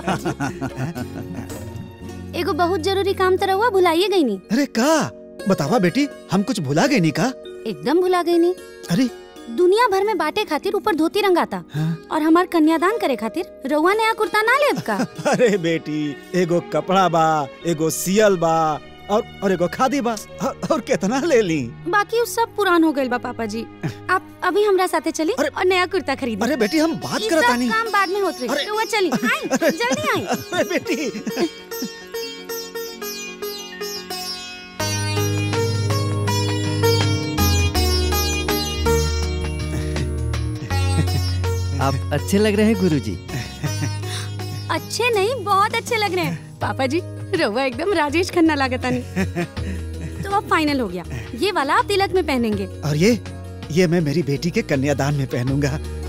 एगो बहुत जरूरी काम तो रहुआ भुलाइए गई नी अरे का बतावा बेटी हम कुछ भुला गए नी का एकदम भुला गई नी अरे दुनिया भर में बाटे खातिर ऊपर धोती रंगाता और हमार कन्यादान करे खातिर रउआ नया कुर्ता ना लेब का अरे बेटी एगो कपड़ा बा एगो सियल बा और और एगो खादी बा और, और कितना ले ली बाकी उस सब पुरान हो गइल बा पापा जी आप अभी हमरा साथे चली और नया कुर्ता खरीदी अरे बेटी हम बात ई करत सब आनी काम बाद में होत रही रउआ चली आई जल्दी आई अरे बेटी आप अच्छे लग रहे हैं गुरुजी अच्छे नहीं बहुत अच्छे लग रहे हैं पापा जी रउआ एकदम राजेश खन्ना लागता नहीं तो अब फाइनल हो गया ये वाला आप तिलक में पहनेंगे और ये ये मैं मेरी बेटी के कन्यादान में पहनूंगा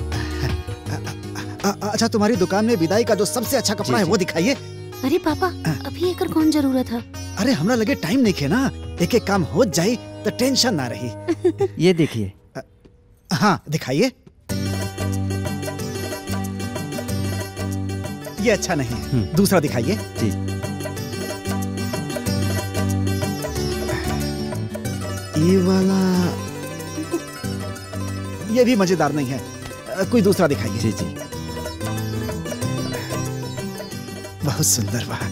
अ- अ- अच्छा तुम्हारी दुकान में विदाई का जो सबसे अच्छा कपड़ा है वो दिखाइए अरे पापा अभी एकर कौन जरूरत है अरे हमरा लगे टाइम नहीं खे ना एक एक काम हो जाई तो टेंशन ना रही ये देखिए हाँ दिखाइए ये अच्छा नहीं है दूसरा दिखाइए जी ये वाला ये भी मजेदार नहीं है अ, कोई दूसरा दिखाइए जी जी बहुत सुंदर बा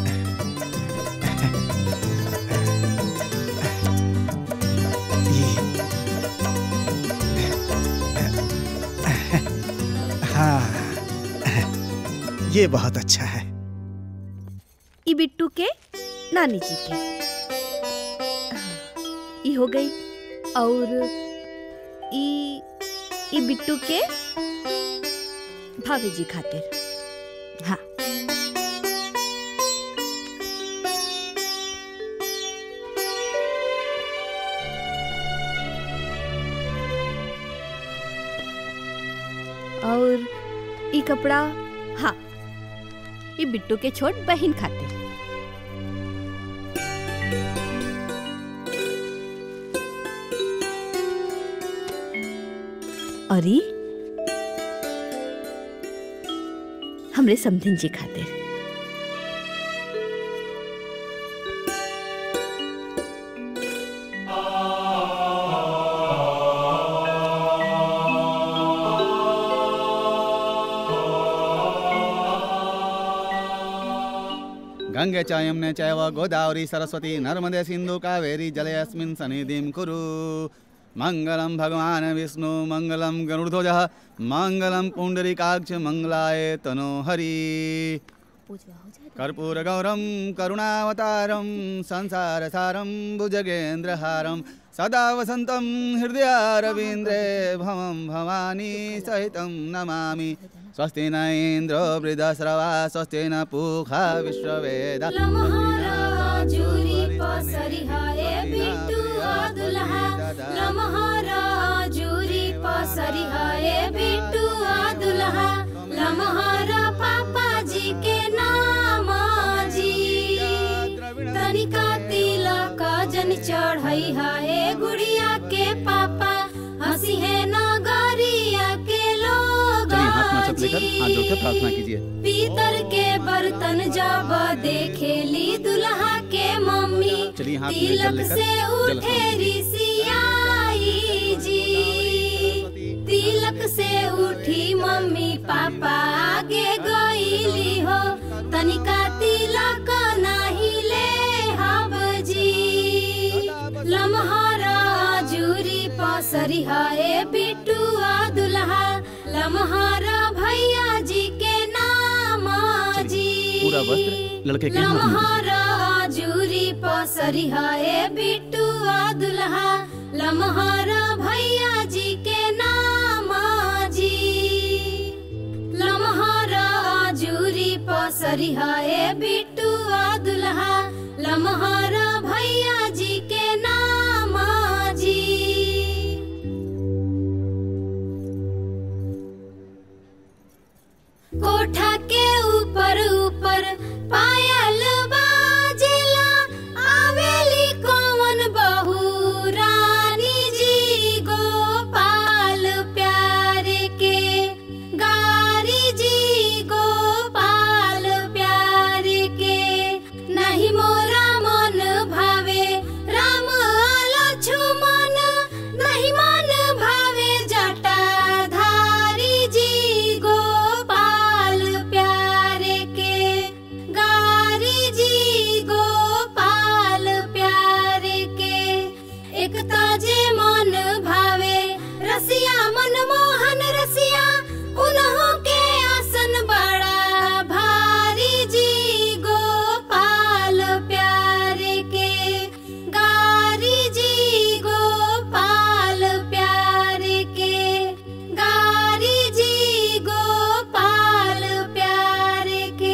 ये हाँ ये बहुत अच्छा है ई बिट्टू के नानी जी के ई हो गई और ई ई बिट्टू के भाभी जी खातिर हाँ और ई कपड़ा हाँ ई बिट्टू के छोट बहन खातिर और ई हमरे समधिन जी खातिर गंगे च यमुने चैव गोदावरी सरस्वती नर्मदे सिन्धु कावेरी जले अस्मिन् सन्निधिं कुरु मङ्गलं भगवान् विष्णु मङ्गलं गरुडध्वजः मङ्गलं पुण्डरीकाक्ष मङ्गलाय तनोहरि कर्पूरगौरं करुणावतारं संसारसारं भुजगेन्द्रहारं सदा वसन्तं हृदयारविन्द्रे भवं भवानी सहितं नमामि स्वस्ति न इन्द्रो वृद्धश्रवा स्वस्ति न पूषा विश्ववेद लमहराजुरी पसरिहाए बिट्टू दुल्हा लमहराजुरी पसरिहाए बिट्टू दुल्हा लमहरा पापा जी के नाम जी तनिका तिलक जन चढ़ई है गुड़िया के पापा हंसी है नगरिया के लोग चलिए हाथ में अक्षत लेकर हाथ जोड़ के प्रार्थना कीजिए पीतर के बर्तन जब देखेली दुल्हा के मम्मी चलिए हाथ में जल तिलक लेकर से जल उठे स्नान कीजिए। ऋषियाई जी तिलक से उठी मम्मी पापा आगे गईली हो तनिका तिलक नाही ले हब जी लमहरा जूरी पसरी है बिटुआ दुल्हा लमहरा भैया जी के नाम जी पूरा वस्त्र लड़के के हाथ में लमहरा जूरी पसरी है बिटुआ दुल्हा लमहरा भैया जी के नाम जी लमहरा जूरी पसरी है बिटुआ दुल्हा लमहरा भैया जी के नाम जी कोठा के ऊपर ऊपर पायल बाजेला आवेली कौन बहू रानी जी गोपाल प्यारे के गारी जी गोपाल प्यारे के नहीं मोरा मन भावे राम लक्ष्मण नहीं मन भावे जटाधारी जी गोपाल प्यारे के गारी जी गोपाल प्यारे के एक ताजे मन भावे रसिया मनमोहन रसिया उन्हों के आसन बड़ा भारी जी गोपाल प्यारे के गारी जी गोपाल प्यारे के गारी जी गोपाल प्यारे के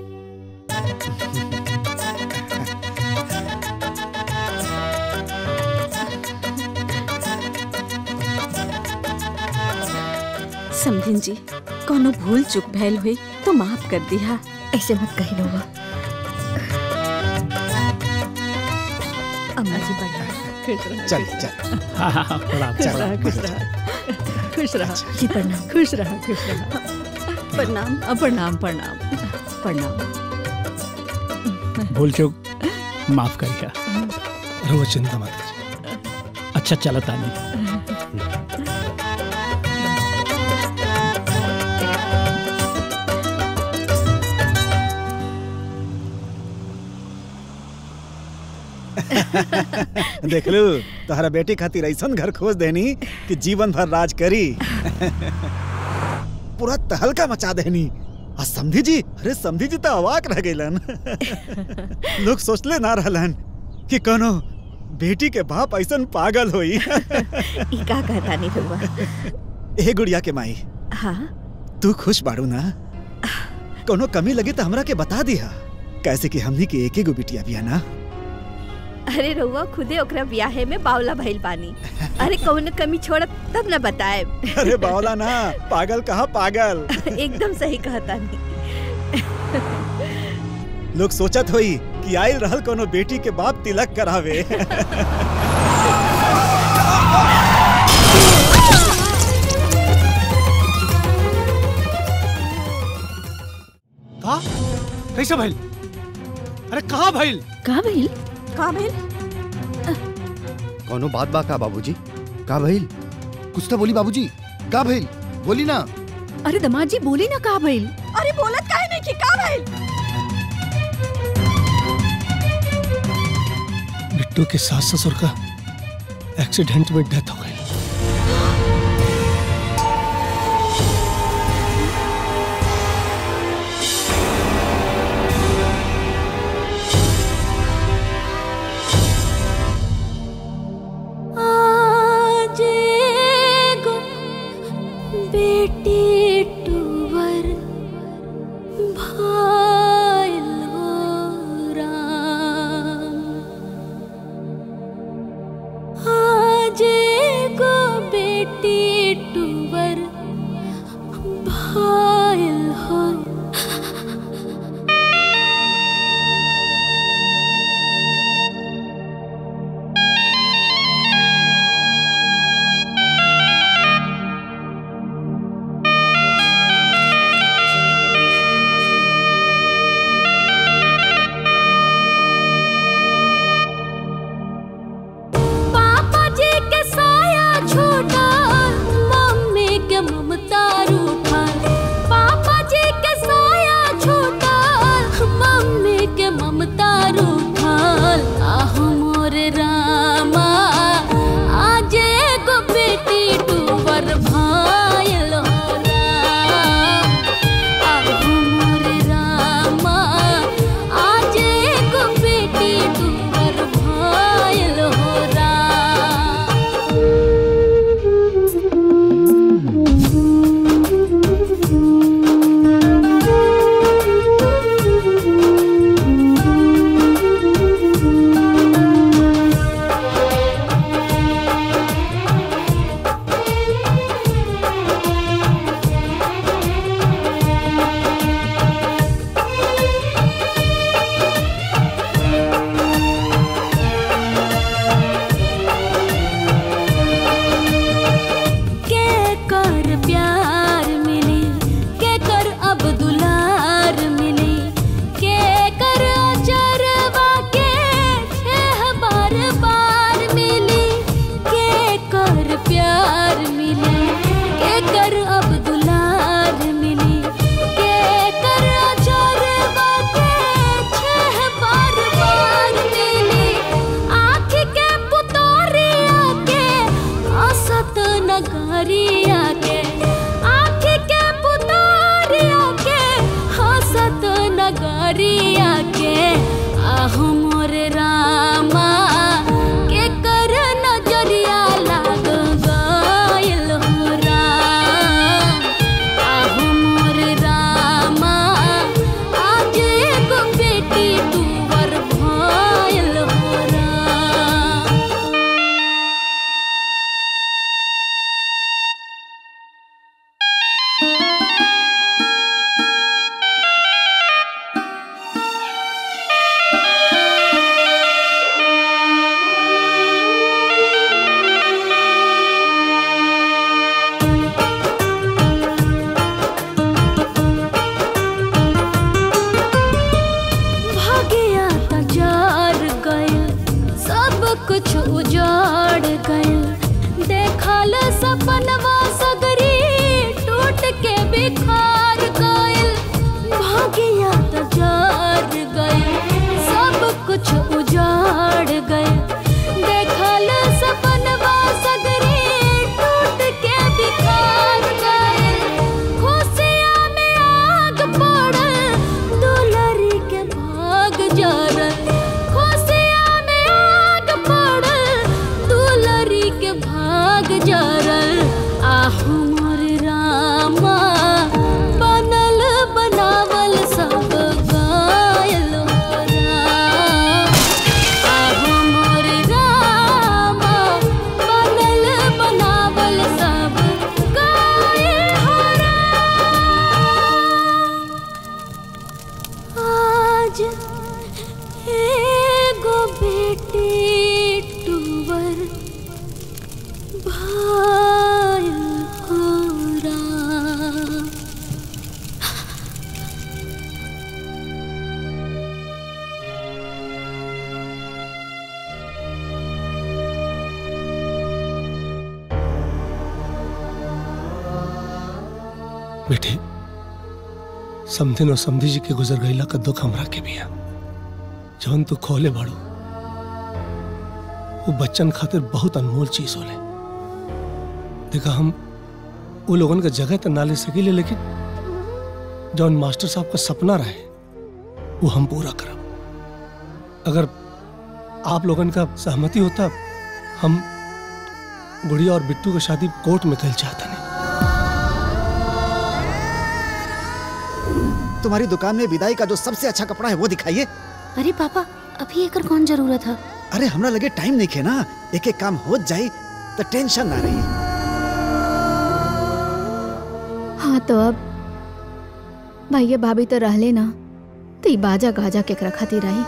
समधिन जी कोनो भूल चुक भैल हुई तो माफ कर दिया ऐसे मत कही लोगा अम्मा जी बढ़िया चल चल हाँ हाँ हाँ, प्रणाम चल, प्रणाम, खुश प्रणाम। रहा खुश रहा जी प्रणाम खुश रहा खुश रहा प्रणाम अ, प्रणाम प्रणाम प्रणाम भूल चूक माफ करिया रहुआ चिंता मत कीजिए अच्छा चला तानी देख लू तोहरा बेटी खातिर ऐसन घर खोज देनी कि जीवन भर राज करी पूरा तहलका मचा देनी आ समधी जी अरे समधी जी तो अवाक रह गइलन लोग सोचले ना रहलन कि कोनो बेटी के बाप ऐसन पागल होई ई का कहता नहीं रुआ ए गुड़िया के माई हाँ तू खुश बाड़ू ना कोनो कमी लगी तो हमरा के बता दिया कैसे कि हमनी के एक ही गो बिटिया बिया ना अरे रउआ खुदे ओकरा ब्याहे में बावला भइल बानी अरे कौन कमी छोड़ब तब न बताए अरे बावला ना पागल कहा पागल एकदम सही कहता नहीं लोग सोचत होई कि आयल रहल कोनो बेटी के बाप तिलक करावे का कैसे भइल अरे कहाँ भइल का भइल का भइल कौनो बात बा का बाबूजी का भइल कुछ तो बोली बाबूजी का भइल बोली ना अरे दमाद जी बोली ना का भइल अरे बोलत काहे नहीं कि का भइल बिट्टू के सास ससुर का एक्सीडेंट में डेथ हो गई आज एगो बेटी टूवर भाइल हो राम आज एगो बेटी टूवर भाइल हो पापा जी के साया छोटा मम्मी के ममता रूठा पापा जी के साया छोटा मम्मी के ममता रूठा आह मोर रामा आज एगो बेटी टूवर भाइल हो राम आह मोर रामा आज एगो बेटी टूवर भाइल हो के कर प्यार मिली के कर अब दुलार मिली के कर अजरवा के छह बार बार मिली के कर प्यार मिली के कर अब दुलार मिली के कर अजरवा के छह बार बार मिली आँख के पुतोरिया के असत नगरिया के आँख के पुतोरिया के हसत नगरिया के आह मोर रामा के कर नजरिया लाग गइल हो राम आह मोर रामा आज एगो बेटी तुवर भइल हो राम भाग्या त जार गइल सब कुछ उजाड़ गइल देखल सपनवा सगरी टूट के बिखार गइल भाग्या त जार गइल सब कुछ उजाड़ गइल देखल सपनवा सगरी टूट के बिखार गइल खुशिया में आग पड़ल दुलरी के भाग जरल खुशिया में आग पड़ल दुलरी के भाग जरल आहू मोर रामा बनल बनावल सब गायल हो राम आहू मोर रामा बनल बनावल सब गायल हो आज एगो बेटी टूवर भाइल हो राम बेटी समथिन और समधी जी के गुजर गईला का दुख हमरा के भी है जौन तू खोले बाड़ू वो बच्चन खातिर बहुत अनमोल चीज होले देखा हम वो लोगन का जगह तो ना ले सकीले लेकिन जौन मास्टर साहब का सपना रहे वो हम पूरा करब अगर आप लोगन का सहमति होता हम गुड़िया और बिट्टू की शादी कोर्ट में कल चाहता नहीं तुम्हारी दुकान में विदाई का जो सबसे अच्छा कपड़ा है वो दिखाइए अरे पापा अभी एकर कौन जरूरत है अरे हमरा लगे टाइम नहीं खे ना एक एक काम हो जाए तो टेंशन ना रही हाँ तो अब भैया भाभी तो रहले ना तो ई बाजा गाजा केकरा खातिर आई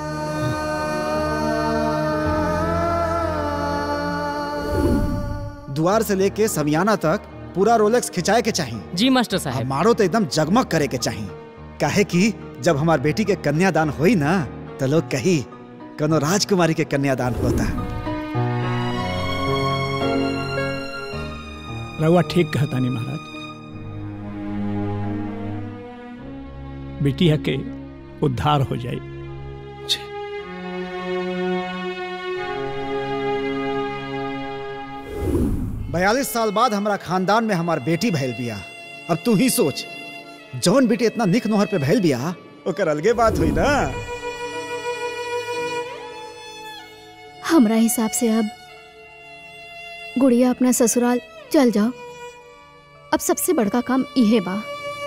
द्वार से लेके समियाना तक पूरा रोलेक्स खिंचाए के चाहिए जी मास्टर साहब हमारो तो एकदम जगमग करे के चाहिए काहे कि जब हमार बेटी के कन्यादान होई ना तो लोग कही कनो राजकुमारी के कन्यादान होता रउआ ठीक कहता नहीं महाराज बिटिया के उद्धार हो जाए बयालीस साल बाद हमारा खानदान में हमार बेटी भैल बिया अब तू ही सोच जौन बेटी इतना निक नोहर पे भैल बिया ओकर अलगे बात हुई ना हमरा हिसाब से अब गुड़िया अपना ससुराल चल जाओ अब सबसे बड़का काम इहे बा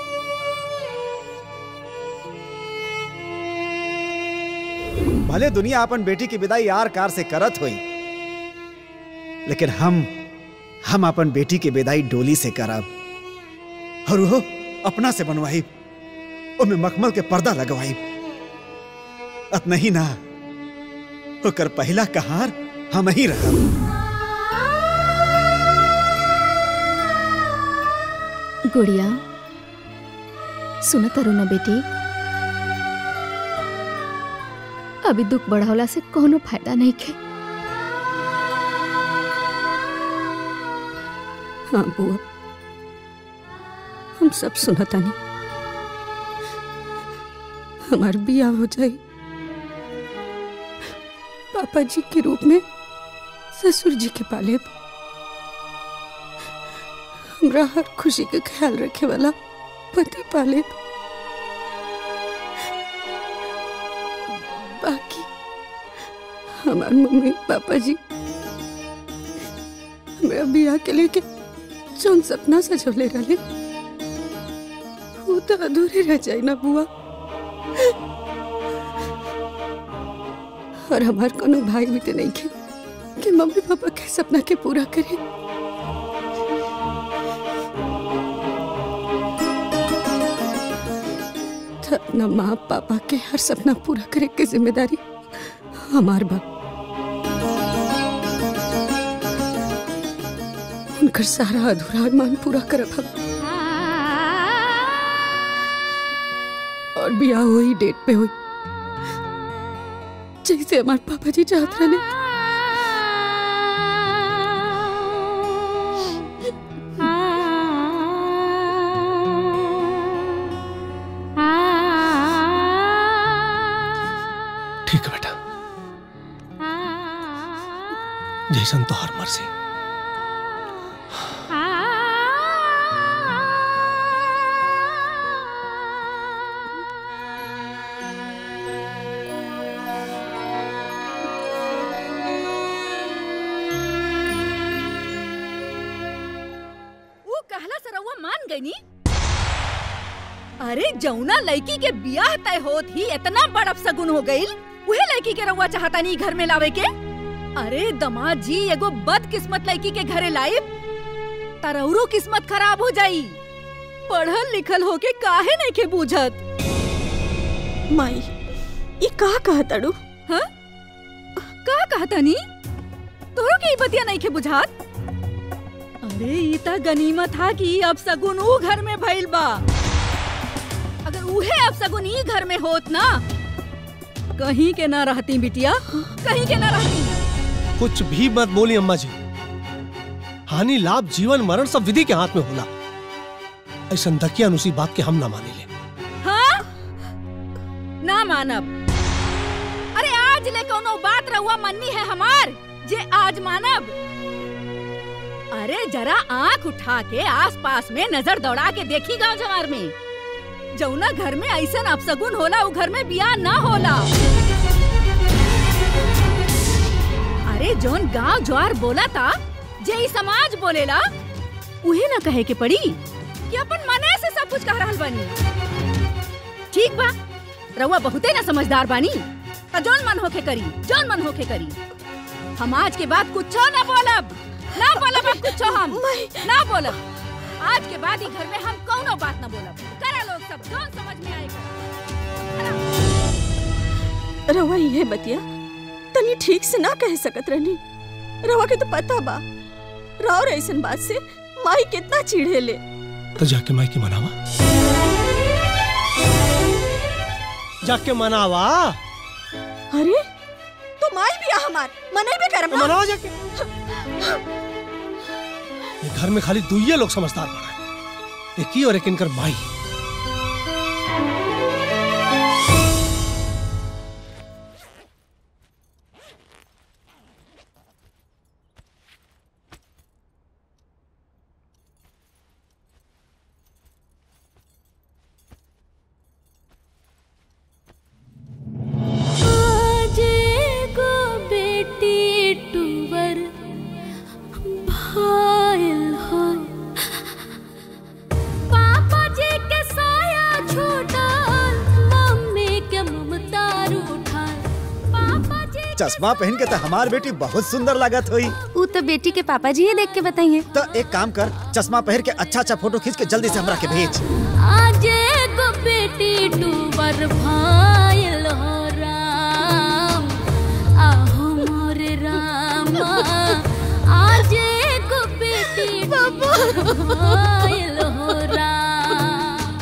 भले दुनिया अपन बेटी की विदाई यार कार से करत हुई लेकिन हम हम अपन बेटी की विदाई डोली से करब और वो अपना से बनवाई ओमे मखमल के पर्दा लगवाई अत नहीं ना ओकर पहला कहार हम ही रहब गुड़िया सुन तरू ना बेटी अभी दुख बढ़ावला से कोनो फायदा नहीं के हाँ बुआ हम सब सुनता नहीं हमार बिया हो जाए पापा जी के रूप में ससुर जी के पाले हमरा हर खुशी का ख्याल रखे वाला पति पाले बाकी हमार मम्मी पापा जी हमरा बिया के लेके जौन सपना सजोले रहे वो तो अधूरे रह जाए ना बुआ और हमार कोनो भाई भी तो नहीं के कि मम्मी पापा के सपना के पूरा करे तो अपना माँ पापा के हर सपना पूरा करे की जिम्मेदारी हमार बा उनकर सारा अधूरा अरमान पूरा करब हम और बियाह हुई डेट पे हुई जैसे हमारे पापा जी चाहते रहे ठीक है बेटा जैसन तो हर मर्जी वो कहला सरौआ मान गई नी अरे जौना लड़की के बियाह तय होत ही इतना बड़ अपसगुन हो गईल उहे लड़की के रउआ चाहता नहीं घर में लावे के अरे दमाद जी एगो बदकिस्मत लड़की के घरे लाइब तरौरो किस्मत खराब हो जाई पढ़ल लिखल होके काहे नहीं के बूझत माई ये का कहतड़ू हाँ का कहता नी तोरो के ई बतिया नहीं के बुझात अरे ई त गनीमत हा कि अब सगुन ऊ घर में भइल बा अगर उहे अब सगुन ई घर में होत ना कहीं के ना रहती बिटिया कहीं के ना रहती कुछ भी मत बोली अम्मा जी हानि लाभ जीवन मरण सब विधि के हाथ में होला ऐसा दकिया उसी बात के हम ना माने ले हाँ ना मानब अरे आज ले कोनो बात रहुआ मन्नी है हमार जे आज मानब अरे जरा आंख उठा के आसपास में नजर दौड़ा के देखी गांव जवार में जौना घर में ऐसा अपसगुन होला उ घर में बियाह ना होला अरे जोन गांव ज्वार बोला था जे ई समाज बोलेला उहे ना कहे के पड़ी कि अपन मने से सब कुछ कह रहल बानी ठीक बा रउआ बहुते ना समझदार बानी त जोन मन होके करी जोन मन होके करी हम आज के बाद कुछो ना बोलब ना बोलब अब कुछो हम ना बोलब आज के बाद ही घर में हम कौनो बात ना बोलब करा लोग सब जोन समझ में आएगा रवा ये बतिया तनी ठीक से ना कह सकत रहनी रवा के तो पता बा राव ऐसन बात से माई कितना चिढ़े ले तो जाके माई की मनावा जाके मनावा अरे तो माई भी आ हमार मने भी करम ना मनावा जाके ये घर में खाली दुइये लोग समझदार बना है एक ही और एक इनकर माई आजे को बेटी टूवर भाईल हो पापा जी के साया छूटल मम्मी के ममता रूठल पापा जी चश्मा पहन के तो हमार बेटी बहुत सुंदर लागत हुई ऊ तो बेटी के पापा जी ही देख के बताइए तो एक काम कर चश्मा पहन के अच्छा अच्छा फोटो खींच के जल्दी से हमरा के भेज आजे को बेटी टूवर भाईल हो राम आहो मोरे रामा आजे को बेटी भाईल हो राम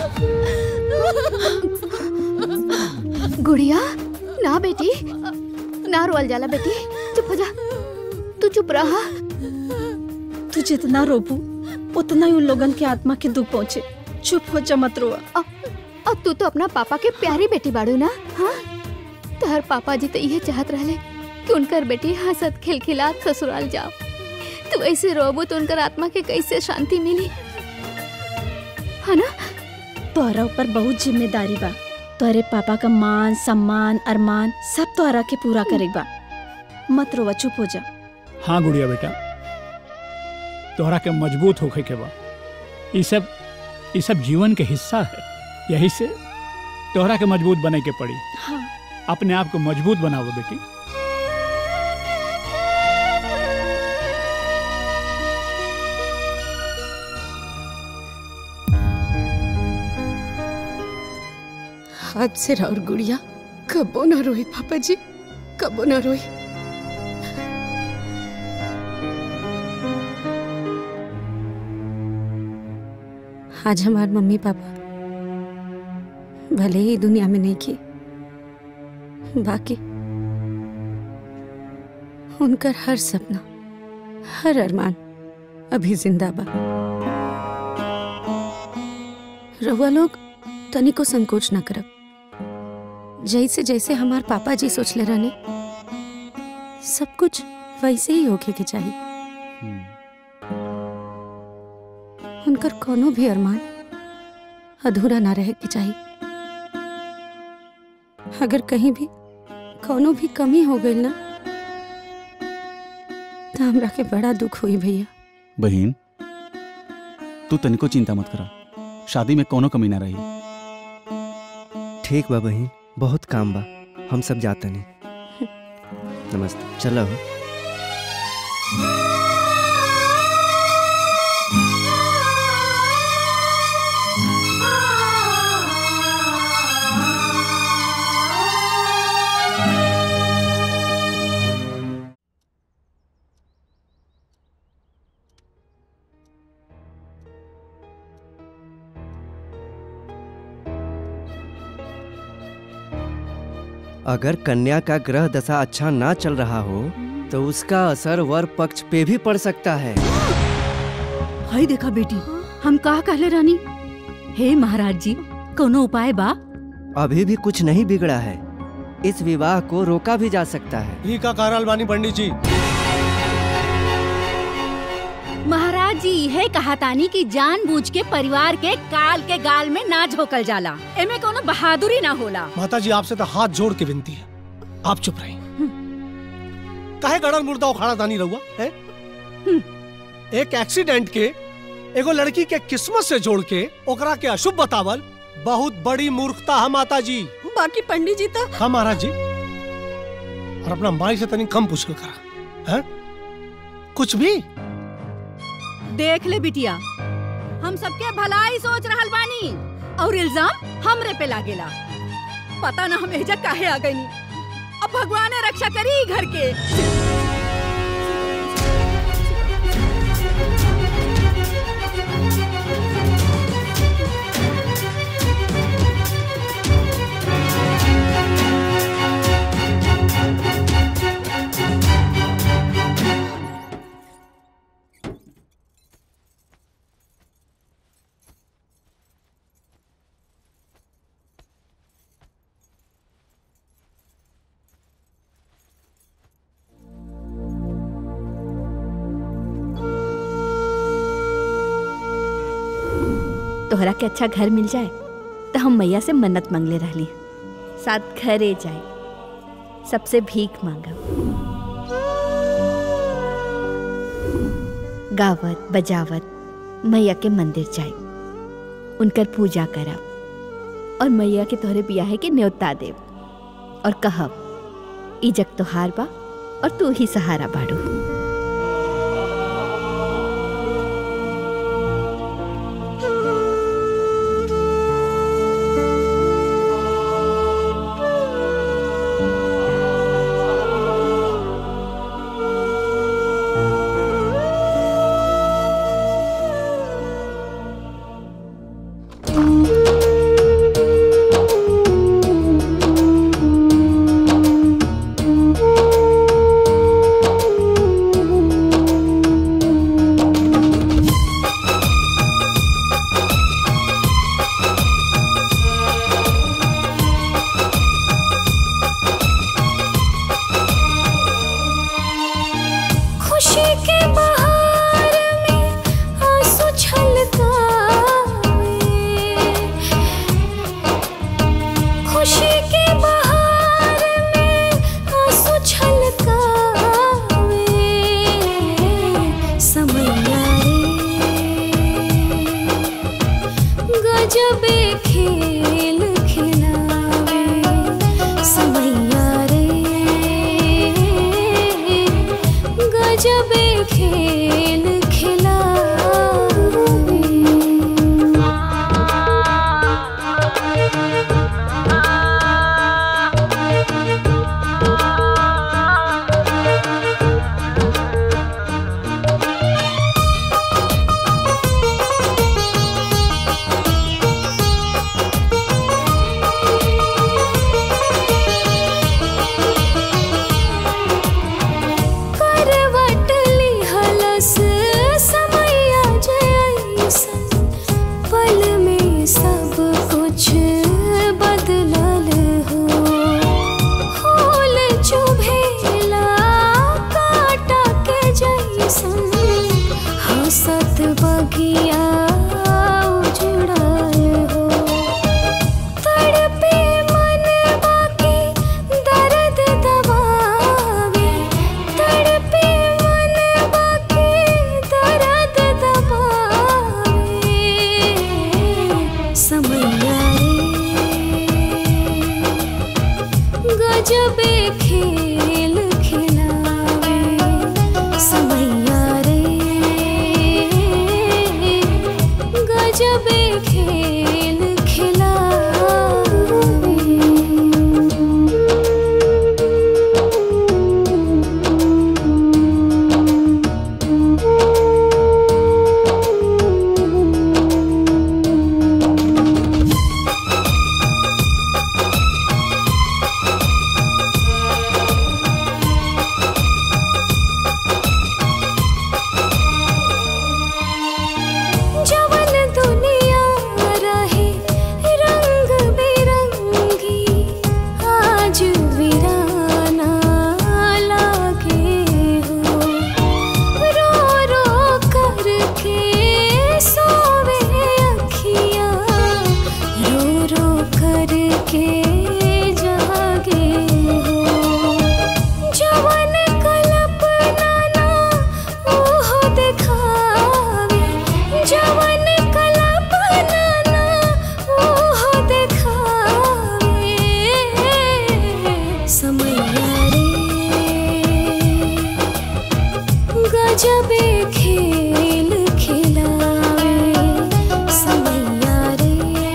गुड़िया ना बेटी ना रोल जाला बेटी चुप हो जा तू चुप रहा तू जितना रोबू उतना ही उन लोगन के आत्मा के दुख पहुँचे चुप हो जा मत रोआ और तू तो अपना पापा के प्यारी बेटी बाड़ू ना हाँ तहर पापा जी तो यह चाहत रहले कि उनकर बेटी हंसत खिलखिलात ससुराल जाओ तू ऐसे रोबू तो उनकर आत्मा के कैसे शांति मिली है ना तोहरा ऊपर बहुत जिम्मेदारी बा तोहरे पापा का मान सम्मान अरमान सब तोहरा के पूरा करे बा मत रोवा चुप हो जा हाँ गुड़िया बेटा तोहरा के मजबूत होखे के बा ई सब ई सब जीवन के हिस्सा है यही से तोहरा के मजबूत बने के पड़ी हाँ अपने आप को मजबूत बनाओ बेटी हाथ से राउर गुड़िया कबो ना रोई पापा जी कबो ना रोई आज हमारे मम्मी पापा भले ही दुनिया में नहीं की बाकी उनकर हर सपना हर अरमान अभी जिंदा बा रहुआ लोग तनी को संकोच न करब जैसे जैसे हमार पापा जी सोचले रहने सब कुछ वैसे ही होके के चाहिए उनकर कोनो भी अरमान अधूरा ना रहे के चाहिए अगर कहीं भी कोनो भी कमी हो गई ना तो हमरा के बड़ा दुख हुई भैया बहन तू तनिको चिंता मत करा शादी में कोनो कमी ना रही ठीक बा बहन बहुत काम बा हम सब जाते नहीं नमस्ते चलो अगर कन्या का ग्रह दशा अच्छा ना चल रहा हो तो उसका असर वर पक्ष पे भी पड़ सकता है हाय देखा बेटी हम कहा कहले रानी हे महाराज जी कोनो उपाय बा अभी भी कुछ नहीं बिगड़ा है इस विवाह को रोका भी जा सकता है ही का कारण बानी पंडित जी महाराज जी यह कहा तानी कि जानबूझ के परिवार के काल के गाल में ना झोकल जाला एमे कोनो बहादुरी ना होला माता जी आपसे तो हाथ जोड़ के विनती है आप चुप रही काहे गड़ल मुर्दा उखाड़ा दानी रहुआ है एक एक्सीडेंट के एगो लड़की के किस्मत से जोड़ के ओकरा के अशुभ बतावल बहुत बड़ी मूर्खता है माता जी बाकी पंडित जी तो हाँ महाराज जी और अपना माई से तनी कम पूछल करा है कुछ भी देख ले बिटिया हम सबके भलाई सोच रहल बानी और इल्जाम हमरे पे लागेला पता ना हम एजा काहे आ गईनी अब भगवान रक्षा करी ई घर के तोहरा के अच्छा घर मिल जाए तो हम मैया से मन्नत मांगले रहली साथ घरे जाए सबसे भीख मांगब गावत बजावत मैया के मंदिर जाए उनकर पूजा करब और मैया के तोहरे बियाहे के न्योता देव और कहब ई जग तोहार बा और तू ही सहारा बाड़ू खुशी के बहार में आंसू छलकावे खुशी के बहार में आंसू छलकावे समैया रे गजबे खेल खिलावे समैया रे गजबे खेल के जागे हो जवन कल्पना ना ओहो देखावे जवन कल्पना ना ओहो देखावे समैया रे गजबे खेल खिलावे समैया रे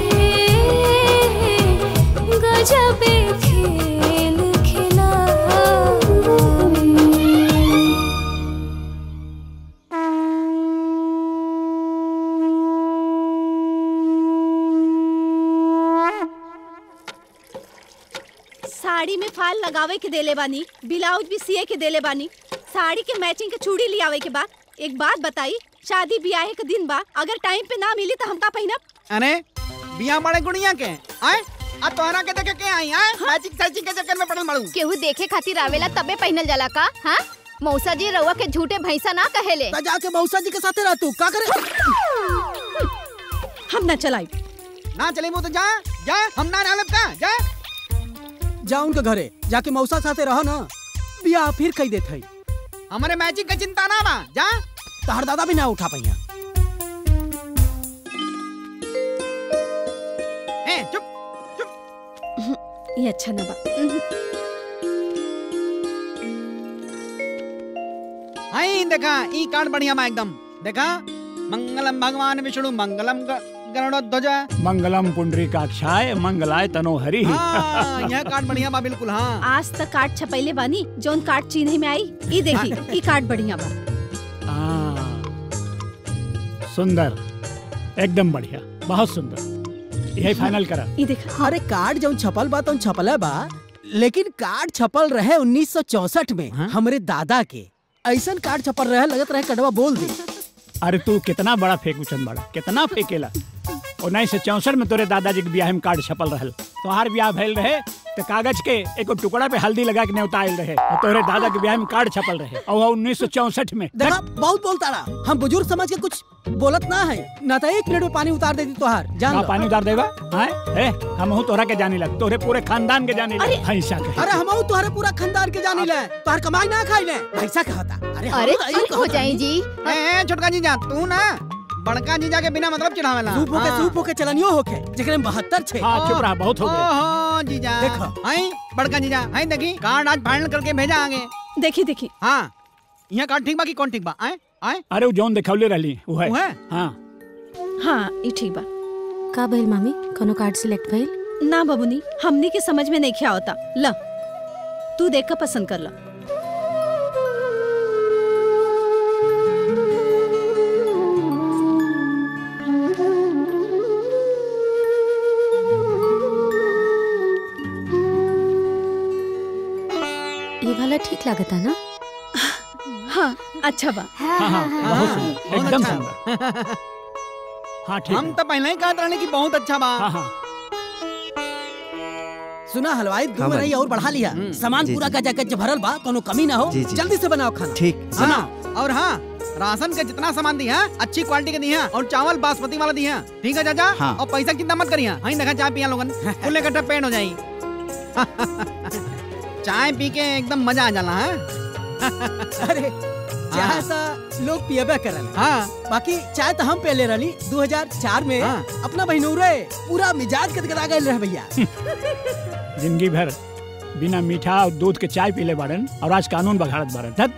गजबे खेल खिलावे साड़ी में फाल लगावे के देले बानी ब्लाउज भी सिए के देले बानी साड़ी के मैचिंग के चूड़ी लियावे के बाद एक बात बताई शादी ब्याह के दिन बा अगर टाइम पे ना मिली तो हमका पहिनब अरे बिया बड़े गुड़िया के आए आ तोहरा के देखे के आई आए मैचिंग सैचिंग के चक्कर में पड़ल मालूम केहू देखे खातिर आवेला तबे पहनल जाला का हाँ मौसा जी रउआ के झूठे भैंसा ना कहेले जाके मौसा जी के साथे रह तू का करे हम ना चलाई ना चले वो तो जा जा हम ना नालब का जा जा उनके घरे जाके मौसा साथे रह ना बिया फिर कही देत है हमारे मैचिंग का चिंता ना बा जा तहर दादा भी ना उठा पहिया ए चुप ये अच्छा ना बा आई देखा ई कार्ड बढ़िया बा एकदम देखा मंगलम भगवान विष्णु मंगलम ग- गरुड़ध्वज मंगलम पुंडरी काक्षाय मंगलाय तनो हरि हाँ यह कार्ड बढ़िया बा बिल्कुल हाँ आज तक कार्ड छपैले बानी जौन कार्ड चिन्ह में आई ई देखी ई कार्ड बढ़िया बा हाँ, सुंदर एकदम बढ़िया बहुत सुंदर यही फाइनल करा ई देखा अरे कार्ड जौन छपल बा तौन छपल बा लेकिन कार्ड छपल रहे 1964 में हमरे दादा के ऐसन कार्ड छपल रहे लगत रहे कड़वा बोल दे अरे तू कितना बड़ा फेंकूचन बड़ा कितना फेंकेला उन्नीस सौ चौसठ में तोरे दादाजी के ब्याह में कार्ड छपल रहल तोहार ब्याह भइल रहे तो कागज के एगो टुकड़ा पे हल्दी लगा के न्योता आयल रहे और तोरे दादा के ब्याह में कार्ड छपल रहे और उन्नीस सौ चौसठ में देखा बहुत बोलता रहा हम बुजुर्ग समझ के कुछ बोलत ना है ना तो एक मिनट में पानी उतार देती तोहार जान का लो। पानी उतार देगा हाँ ए हम हूँ तोहरा के जाने लग तोरे पूरे खानदान के जाने लग भैंसा के अरे हम तुहरे पूरा खानदान के जानी ले तुहार कमाई ना खाई ले ऐसा कहता अरे हम अरे तो यही चुप हो कहत जाई हनी। जी ए ए, छोटका जीजा तू ना बड़का जीजा के बिना मतलब चिढ़ावेला सूप होके सूप होके चलनियो होके जेकरे में 72 छे हाँ, चुप रहा, बहुत हो गया। ओहो जीजा देखो। आई बड़का जीजा आई देखी कार्ड आज फाइनल करके भेजा आगे देखी देखी हाँ यहाँ कार्ड ठीक बा कि कौन ठीक बा आए आए अरे वो जौन दिखौले रहली वो है वो है? हाँ हाँ ई ठीक बा का भइल मामी कोनो कार्ड सिलेक्ट भइल ना बबुनी हमनी के समझ में नहीं क्या होता ल तू देख कर पसंद कर ला ये वाला ठीक लागता ना हाँ अच्छा बा हाँ हाँ बहुत सुंदर एकदम सुंदर हाँ ठीक हम तो पहले ही कहत रहने की बहुत अच्छा बा हाँ हाँ सुना हलवाई दो हाँ, में भाई। और बढ़ा लिया सामान जी, पूरा जी। गजा गज भरल बा कोनो कमी ना हो जी, जी। जल्दी से बनाओ खाना ठीक हाँ और हाँ राशन का जितना सामान दिया अच्छी क्वालिटी के दिया और चावल बासमती वाला दिया ठीक है चाचा हाँ। और पैसा की चिंता मत करिए हाँ देखा चाय पिया लोगन फुल इकट्ठा पेट हो जाई चाय पी के एकदम मजा आ जाला है अरे चाय सा लोग पियबे करल हाँ बाकी चाय तो हम पहले रही 2004 में हाँ। अपना बहिनौरे पूरा मिजाज गदगदा गए रहे भैया जिंदगी भर बिना मीठा और दूध के चाय पीले बारन और आज कानून बघाड़त बारन धत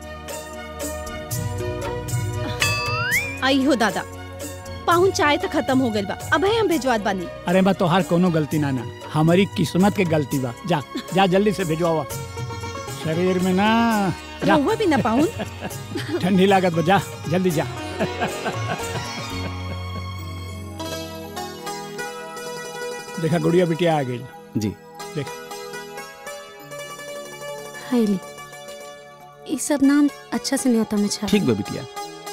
आई हो दादा पाहुन चाय तो खत्म हो गइल बा अब हम भेजवात बानी अरे बा तोहार कोनो गलती ना ना हमारी किस्मत के गलती बा जा जा जल्दी से भेजवावा शरीर में ना जा रहुआ भी ना पाहुन ठंडी लागत बा जा जल्दी जा देखा गुड़िया बिटिया आ गई जी देख हाईली ये सब नाम अच्छा से न्योता में छाप ठीक बा बिटिया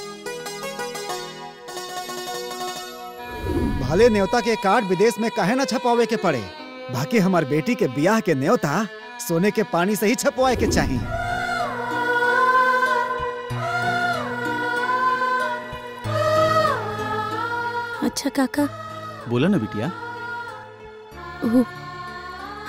भले न्योता के कार्ड विदेश में काहे ना छपावे के पड़े बाकी हमार बेटी के ब्याह के न्योता सोने के पानी से ही छपवाए के चाहिए अच्छा काका बोला ना बिटिया वो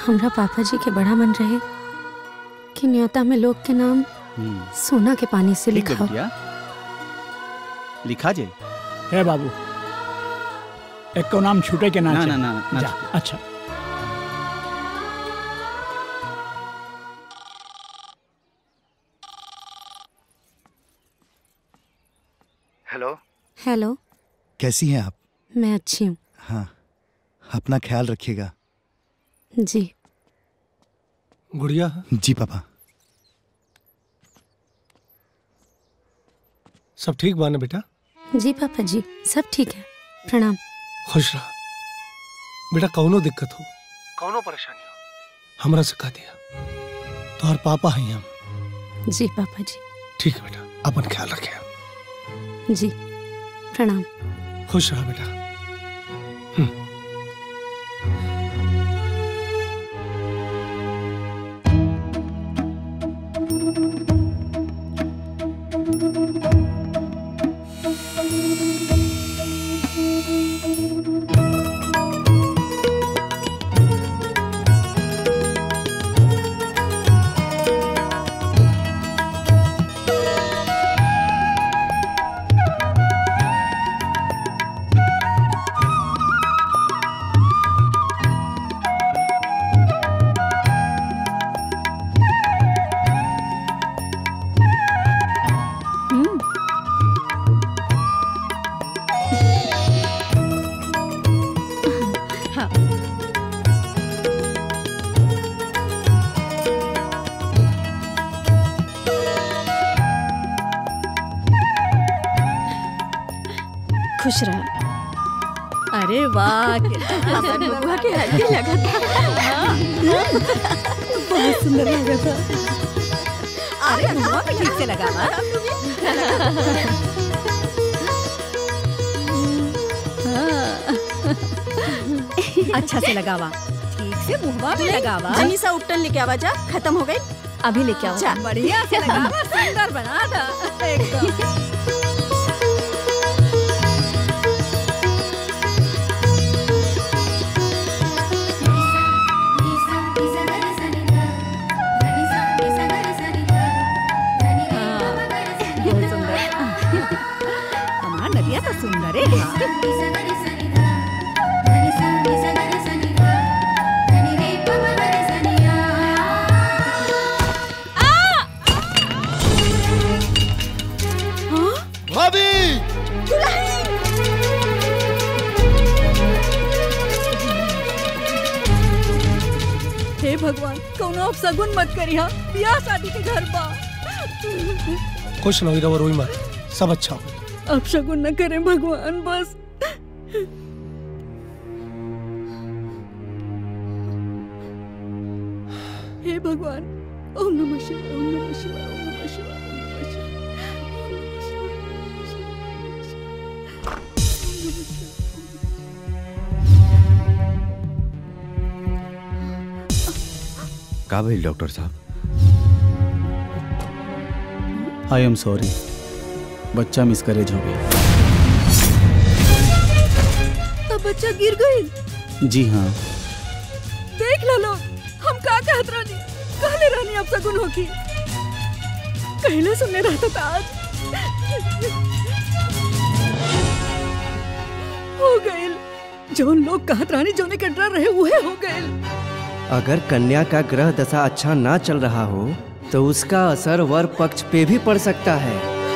हमरा पापा जी के बड़ा मन रहे कि न्योता में लोग के नाम सोना के पानी से ठीक है लिखा बिटिया लिखा जे हे बाबू एक को नाम छूटे के ना ना, चाहे। ना, ना, ना जा, छूटे। अच्छा हेलो हेलो कैसी हैं आप मैं अच्छी हूँ हाँ अपना ख्याल रखिएगा जी गुड़िया जी पापा सब ठीक बा ना बेटा जी पापा जी सब ठीक है प्रणाम खुश रहा बेटा कौनो दिक्कत हो कौनो परेशानी हो हमरा से कह दिया तोहर पापा हैं हम जी पापा जी ठीक है बेटा अपन ख्याल रखे जी प्रणाम खुश रहा बेटा हाँ खुश रहा अरे वाह कितना अपन बबुआ के हड्डी लगा था बहुत सुंदर लगा था अरे मुआ भी ठीक से लगा वा अच्छा से लगावा ठीक से मुहवा भी लगावा जनी सा उपटन लेके आवा जा खत्म हो गई अभी लेके आओ जा। बढ़िया से लगावा सुंदर बना था एकदम बहुत सुंदर हमारा नदिया तो सुंदर है हाँ। भाभी हे भगवान कौनो अब सगुन मत करिया ब्याह शादी के घर बा खुश रहो रहो रोई मत सब अच्छा हो अब शगुन न करें भगवान बस हे भगवान ओम नमः शिवाय ओम नमः शिवाय ओम नमः शिवाय ओम नमः शिवाय का भइल डॉक्टर साहब आई एम सॉरी बच्चा मिसकरेज हो गया अब बच्चा गिर गई जी हाँ देख लो लोग हम का कहत रहनी कहले रहनी अब सगुन होकी कहले सुनने रहता था आज हो गइल जोन लोग कहत रहनी जोने के डर रहे उहे हो गइल अगर कन्या का ग्रह दशा अच्छा ना चल रहा हो तो उसका असर वर पक्ष पे भी पड़ सकता है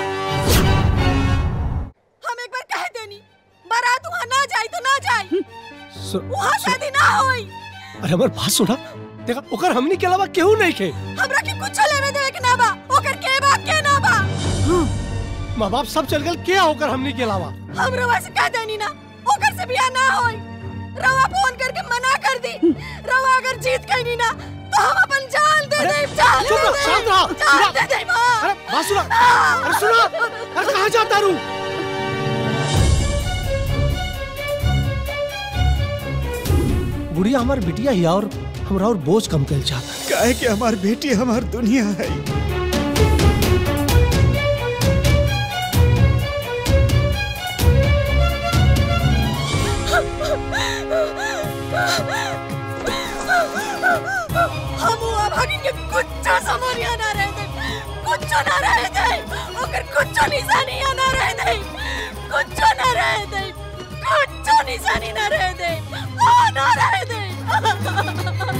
हम एक बार कह देनी बारात वहाँ ना जाए तो ना जाए सु- वहाँ शादी ना होई अरे हमार बात सुना देखा ओकर हमनी के अलावा केहू नहीं खे हमरा के कुछ लेवे देवे के ना बा ओकर के बा के ना बा माँ बाप सब चल गए क्या होकर हमनी के अलावा हम रवा से कह देनी ना ओकर से बियाह ना होई रवा फोन करके मना कर दी रवा अगर जीत गई नी ना तो हम अपन जान दे दे जान चुप रहो, दे शांत रहो, दे जान सुनो। दे दे मां अरे बात सुना अरे सुना अरे कहाँ जाता रू गुड़िया हमार बिटिया ही और हमरा और बोझ कम कर चाहता काहे कि हमार बेटी हमार दुनिया है लोगन के कुछ समरिया ना रह दे कुछ ना रह दे ओकर कुछ निशानी ना रह दे कुछ ना रह दे कुछ निशानी ना रह दे आ ना रह दे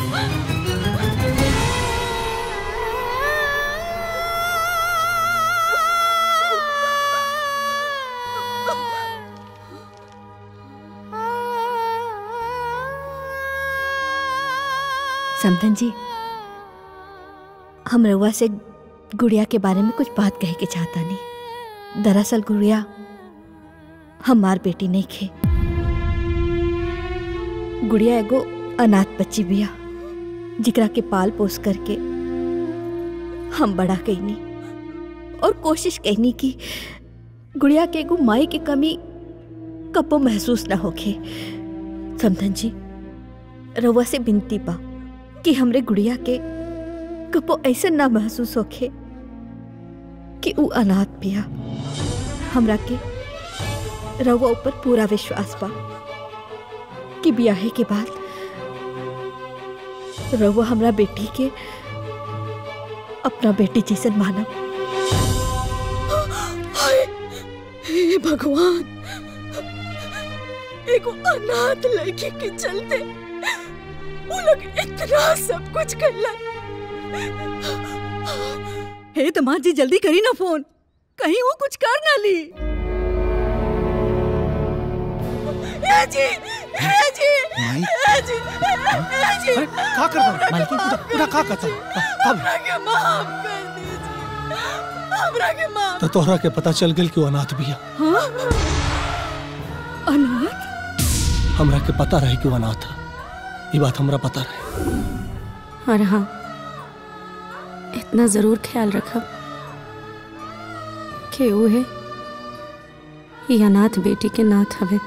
समधन जी हम रउआ से गुड़िया के बारे में कुछ बात कहे के चाहता नहीं दरअसल गुड़िया हमार बेटी नहीं खे गुड़िया एगो अनाथ बच्ची बिया जिकरा के पाल पोस करके हम बड़ा कैनी और कोशिश कैनी की गुड़िया के एगो माई की कमी कपो महसूस ना होखे समधन जी रउआ से बिनती बा कि हमरे गुड़िया के कपो ऐसे ना महसूस होखे कि ऊ अनाथ पिया हमरा के रउआ ऊपर पूरा विश्वास बा कि ब्याहे के बाद रउआ हमरा बेटी के अपना बेटी जैसन मानब हाय हे भगवान एगो अनाथ लड़की के चलते वो लोग इतना सब कुछ करला हे दमाद जी जल्दी करी ना फोन कहीं वो कुछ कर ना ली हे जी हे जी हे जी हे जी अरे का कर रहा मालकिन पूरा पूरा का करता अब हमरा के माफ कर दीजिए हमरा के माफ तो तोहरा के पता चल गेल कि वो अनाथ बिया हाँ? अनाथ हमरा के पता रहे कि वो अनाथ है ये बात हमरा पता रहे और हाँ इतना जरूर ख्याल रखब कि उहे ये अनाथ बेटी के नाथ हवे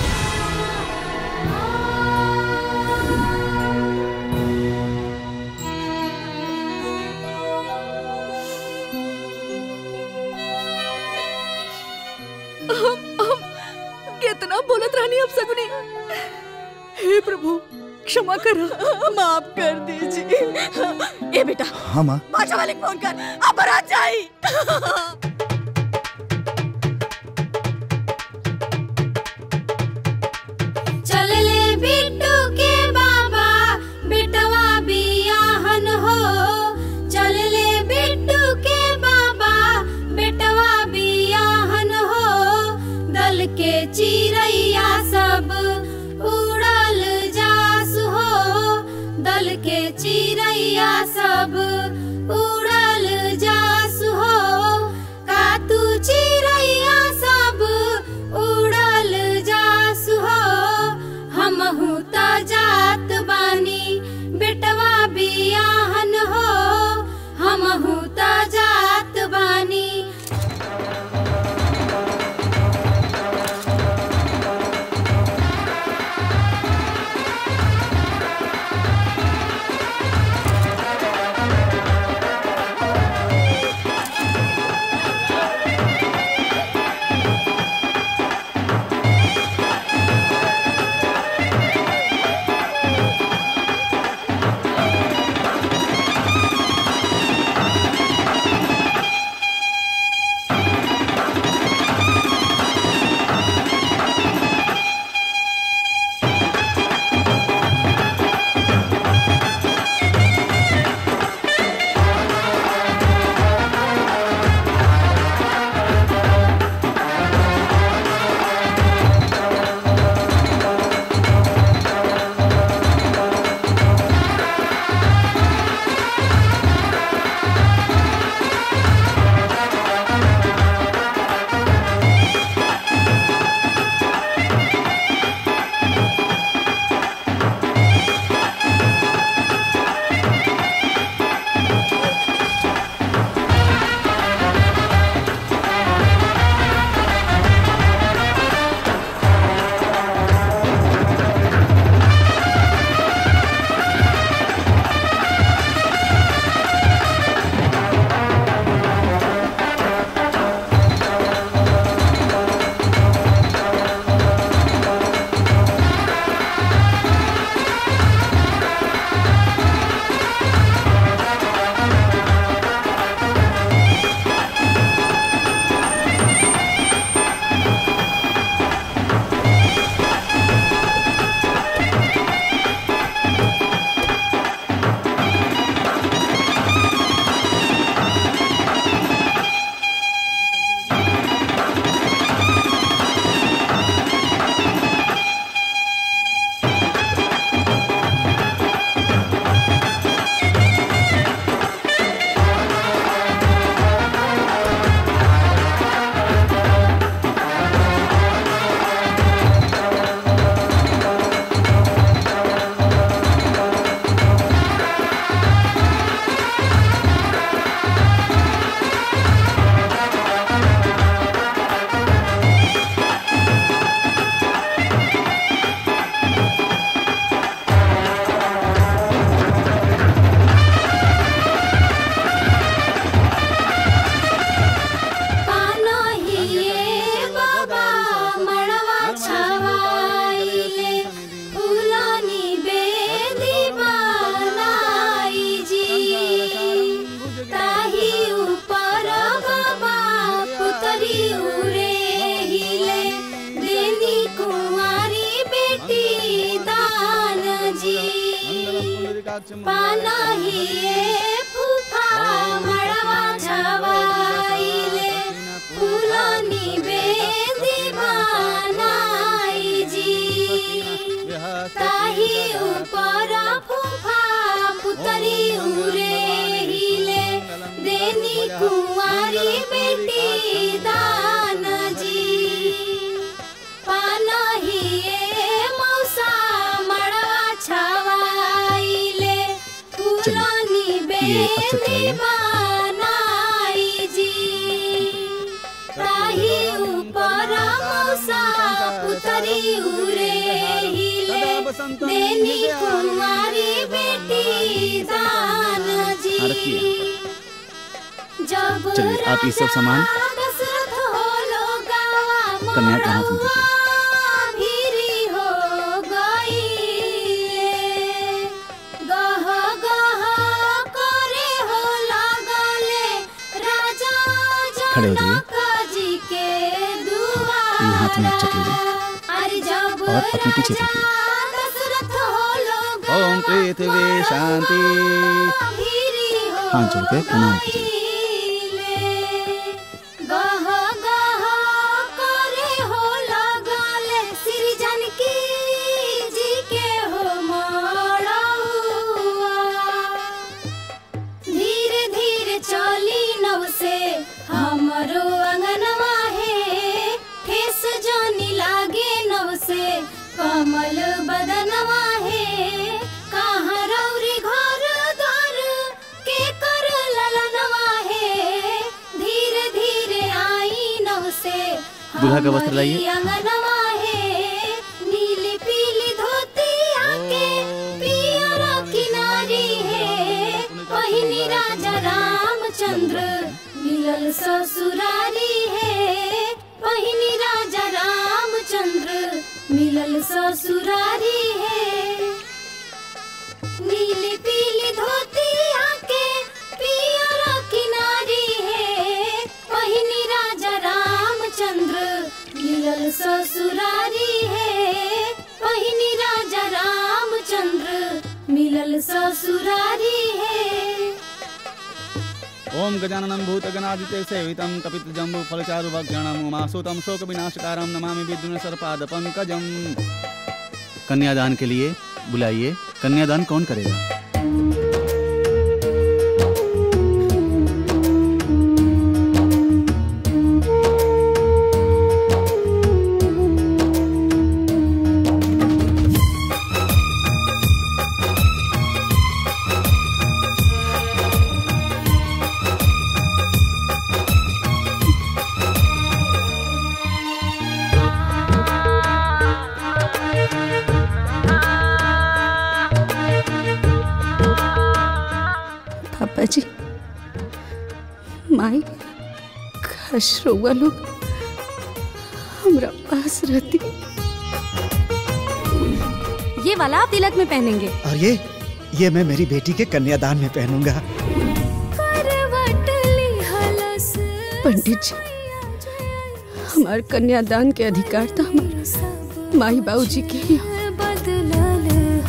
हम हम कितना बोलत रहनी अब सगुनी हे प्रभु क्षमा करो माफ कर दीजिए ए बेटा हाँ माँ बाजा वाले को फोन कर अब बारात जाई चल ले बिट्टू के बाबा बिटवा बियाहन हो चल ले बिट्टू के बाबा बिटवा बियाहन हो दल के चिड़ैया सब उड़ल जास हो दल के चिड़ैया सब उड़ल जास हो पानाहिए फूफा मड़वा छवाइले फूलानी बेदी बनाई जी ताही ऊपर फूफा पुतरी उरे हिले देनी कुंवारी बेटी दान जी पानाहिए मौसा मड़वा छवाइले फूलानी ये अच्छा बेदी चलाइए। बनाई जी ताही ऊपर मौसा पुतरी उरे हिले देनी कुंवारी बेटी दान जी हाँ, रखिए जब चलिए आप ये सब सामान दशरथ होलो गावा कन्या के हाथ में दीजिए भीरी हो गईले गह गह करे हो लगले राजा खड़े हो जाइए जनक जी के दुआ ये हाथ में अक्षत लीजिए अरे जब और अपने पीछे देखिए दशरथ होलो ओम पृथ्वी शांति हाथ जोड़ के प्रणाम कीजिए गह गह करे हो लगले श्री जानकी जी के हो मड़उआ धीरे धीरे चली नव से हमरो अंगनवा है ठेस जानी लागे नव से कमल बदनवा है कहाँ रौरी घर द्वार के कर ललनवा है धीरे धीरे आई नव से दूल्हा का वस्त्र लाइए। हमारी अंगनवा है नीली पीली धोती आके पियरा किनारी है पहिनी राजा रामचंद्र मिलल ससुरारी है पहिनी राजा रामचंद्र मिलल ससुरारी है नीली पीली धोती आके पियरा किनारी है पहिनी राजा रामचंद्र मिलल ससुरारी है पहिनी राजा रामचंद्र मिलल ससुरारी है ओम गजाननं भूतगणादिते सेवितं कपितजम्बु फलचारुभक्षणम् उमासुतं शोकविनाशकारं नमामि विद्युन सर्पाद पंकजम कन्यादान के लिए बुलाइए कन्यादान कौन करेगा पापा जी माई काश रउआ लोग हमरा पास रहती ये वाला आप तिलक में पहनेंगे और ये ये मैं मेरी बेटी के कन्यादान में पहनूंगा पंडित जी हमार कन्यादान के अधिकार था हमारा माई बाबू जी के ही बदलल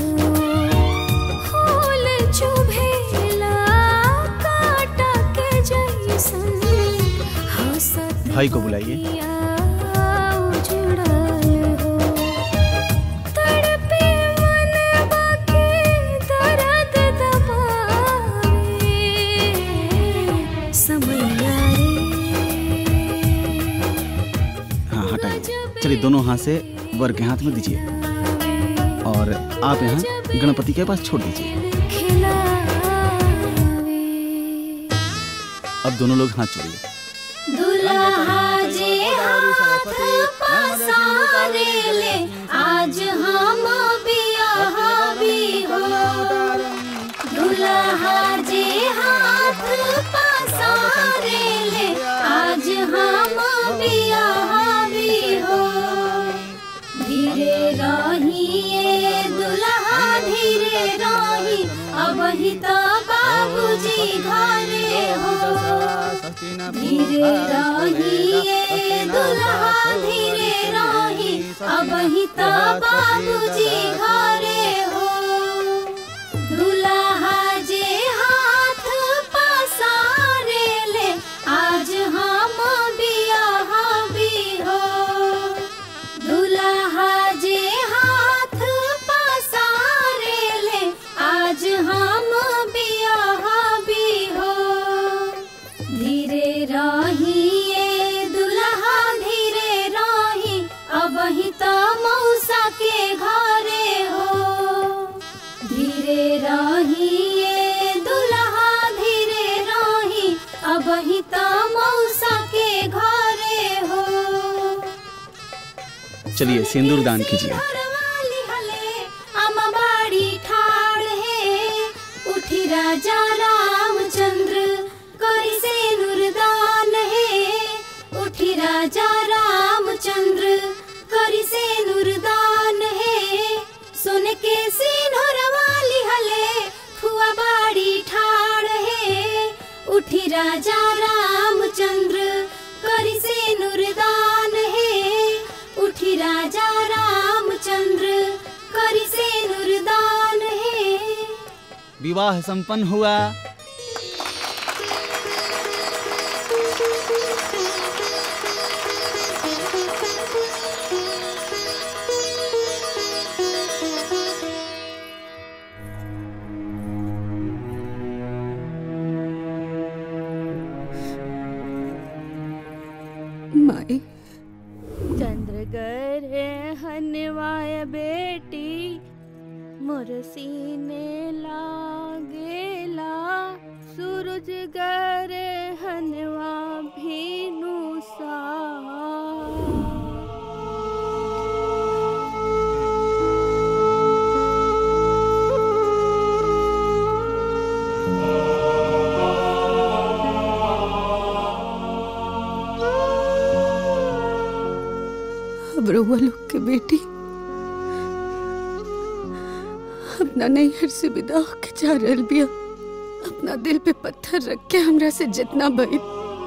हो फूल चुभेला काटा के जैसन हंसत भाई को बुलाइए उजड़ल हो तड़पे मनवा के दर्द दबावे समैया हाँ हटाइए चलिए दोनों हाथ से वर के हाथ में दीजिए और आप यहाँ गणपति के पास छोड़ दीजिए अब दोनों लोग हाथ जोड़िए दुल्हा जे हाथ पसारे ले आज हम बियाह भी हो दुल्हा जे हाथ पसारे ले आज हम बियाह भी हो धीरे रहिए दुल्हा धीरे रही अब ही तो बाबूजी घरे हो धीरे रहिए दुल्हा धीरे रही अब ही तो बाबूजी घरे हो दूल्हा चलिए सिंदूर दान कीजिए अमबाड़ी ठाड़ है उठी राजा रामचंद्र करी से नुरदान है उठी राजा रामचंद्र करी से नुरदान है सुन के सिनोर वाली हले फुआ बाड़ी ठाड़ है उठी राजा रामचंद्र करी से नुरदान है उठी राजा रामचंद्र करी से नुरदान है विवाह संपन्न हुआ माई चंद्र गरे हनवाय बेटी मोर सीने लागेला सूरज गरे हनवा भीनु सा अब रउआ लोग के बेटी अपना नैहर से विदा होके जा रहल बिया अपना दिल पे पत्थर रख के हमरा से जितना भई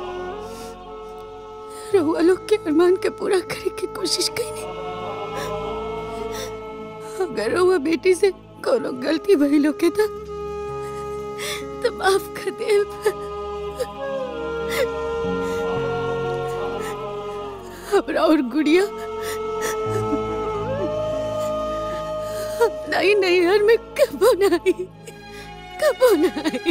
रउआ लोग के अरमान के पूरा करे के कोशिश कईनी अगर रउआ बेटी से कोनो गलती भई लोग के था तो माफ कर दे हमरा और गुड़िया अपना ही नैहर में कबो नहीं कबो नहीं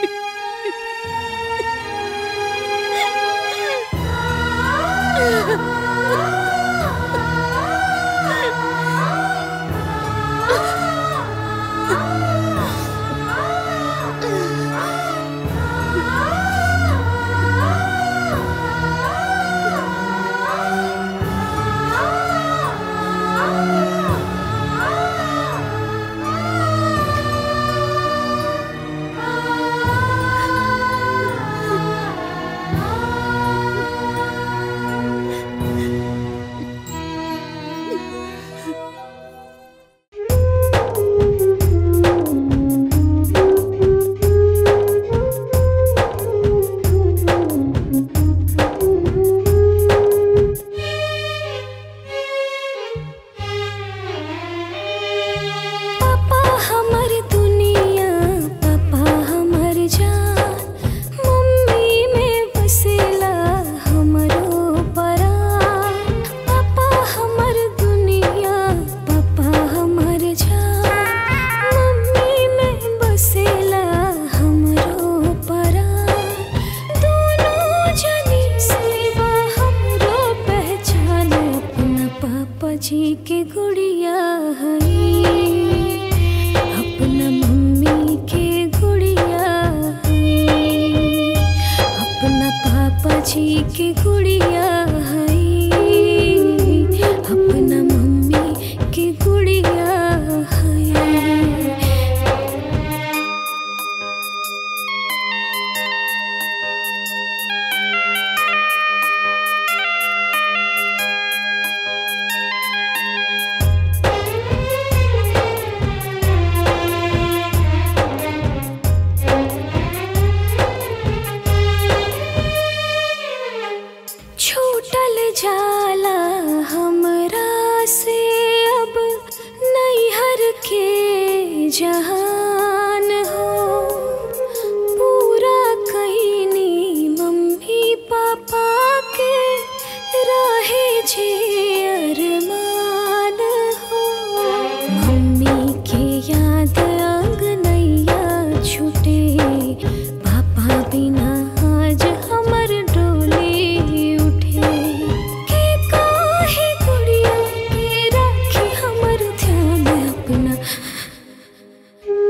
पापा हमर दुनिया पापा हमर जान मम्मी में बसेला हमरो परान पापा हमर दुनिया पापा हमर जान मम्मी में बसेला हमरो परान दोनों जनी सेवा हमरो पहचान अपना पापा जी के गुड़िया हई अपना मम्मी के गुड़िया हई अपना पापा जी के गुड़िया हई अपना मम्मी के गुड़िया हई छूटल जाला हमरा से अब नैहर के जहान हो पूरा कहीनी मम्मी पापा के रहे जे अरमान हो मम्मी के याद अंगनैया छूटे पापा बिना आज हमर डोली उठे के काहे गुड़िया के राखी हमर ध्यान अपना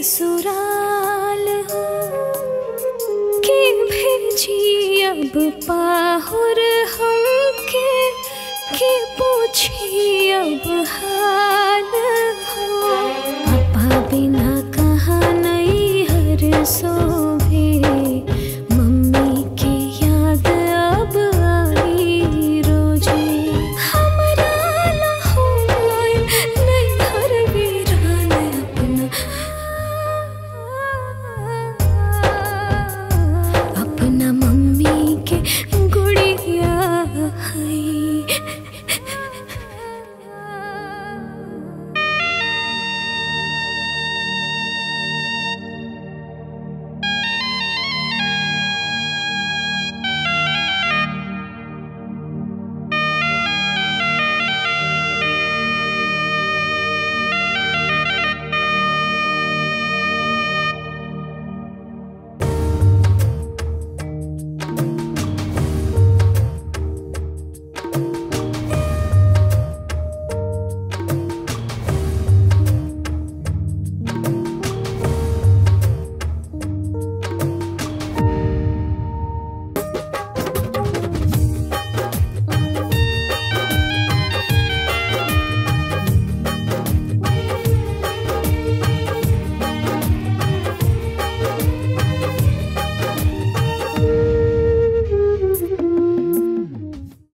ससुराल हो के भेजी अब पाहुर हमके के पूछी अब हाल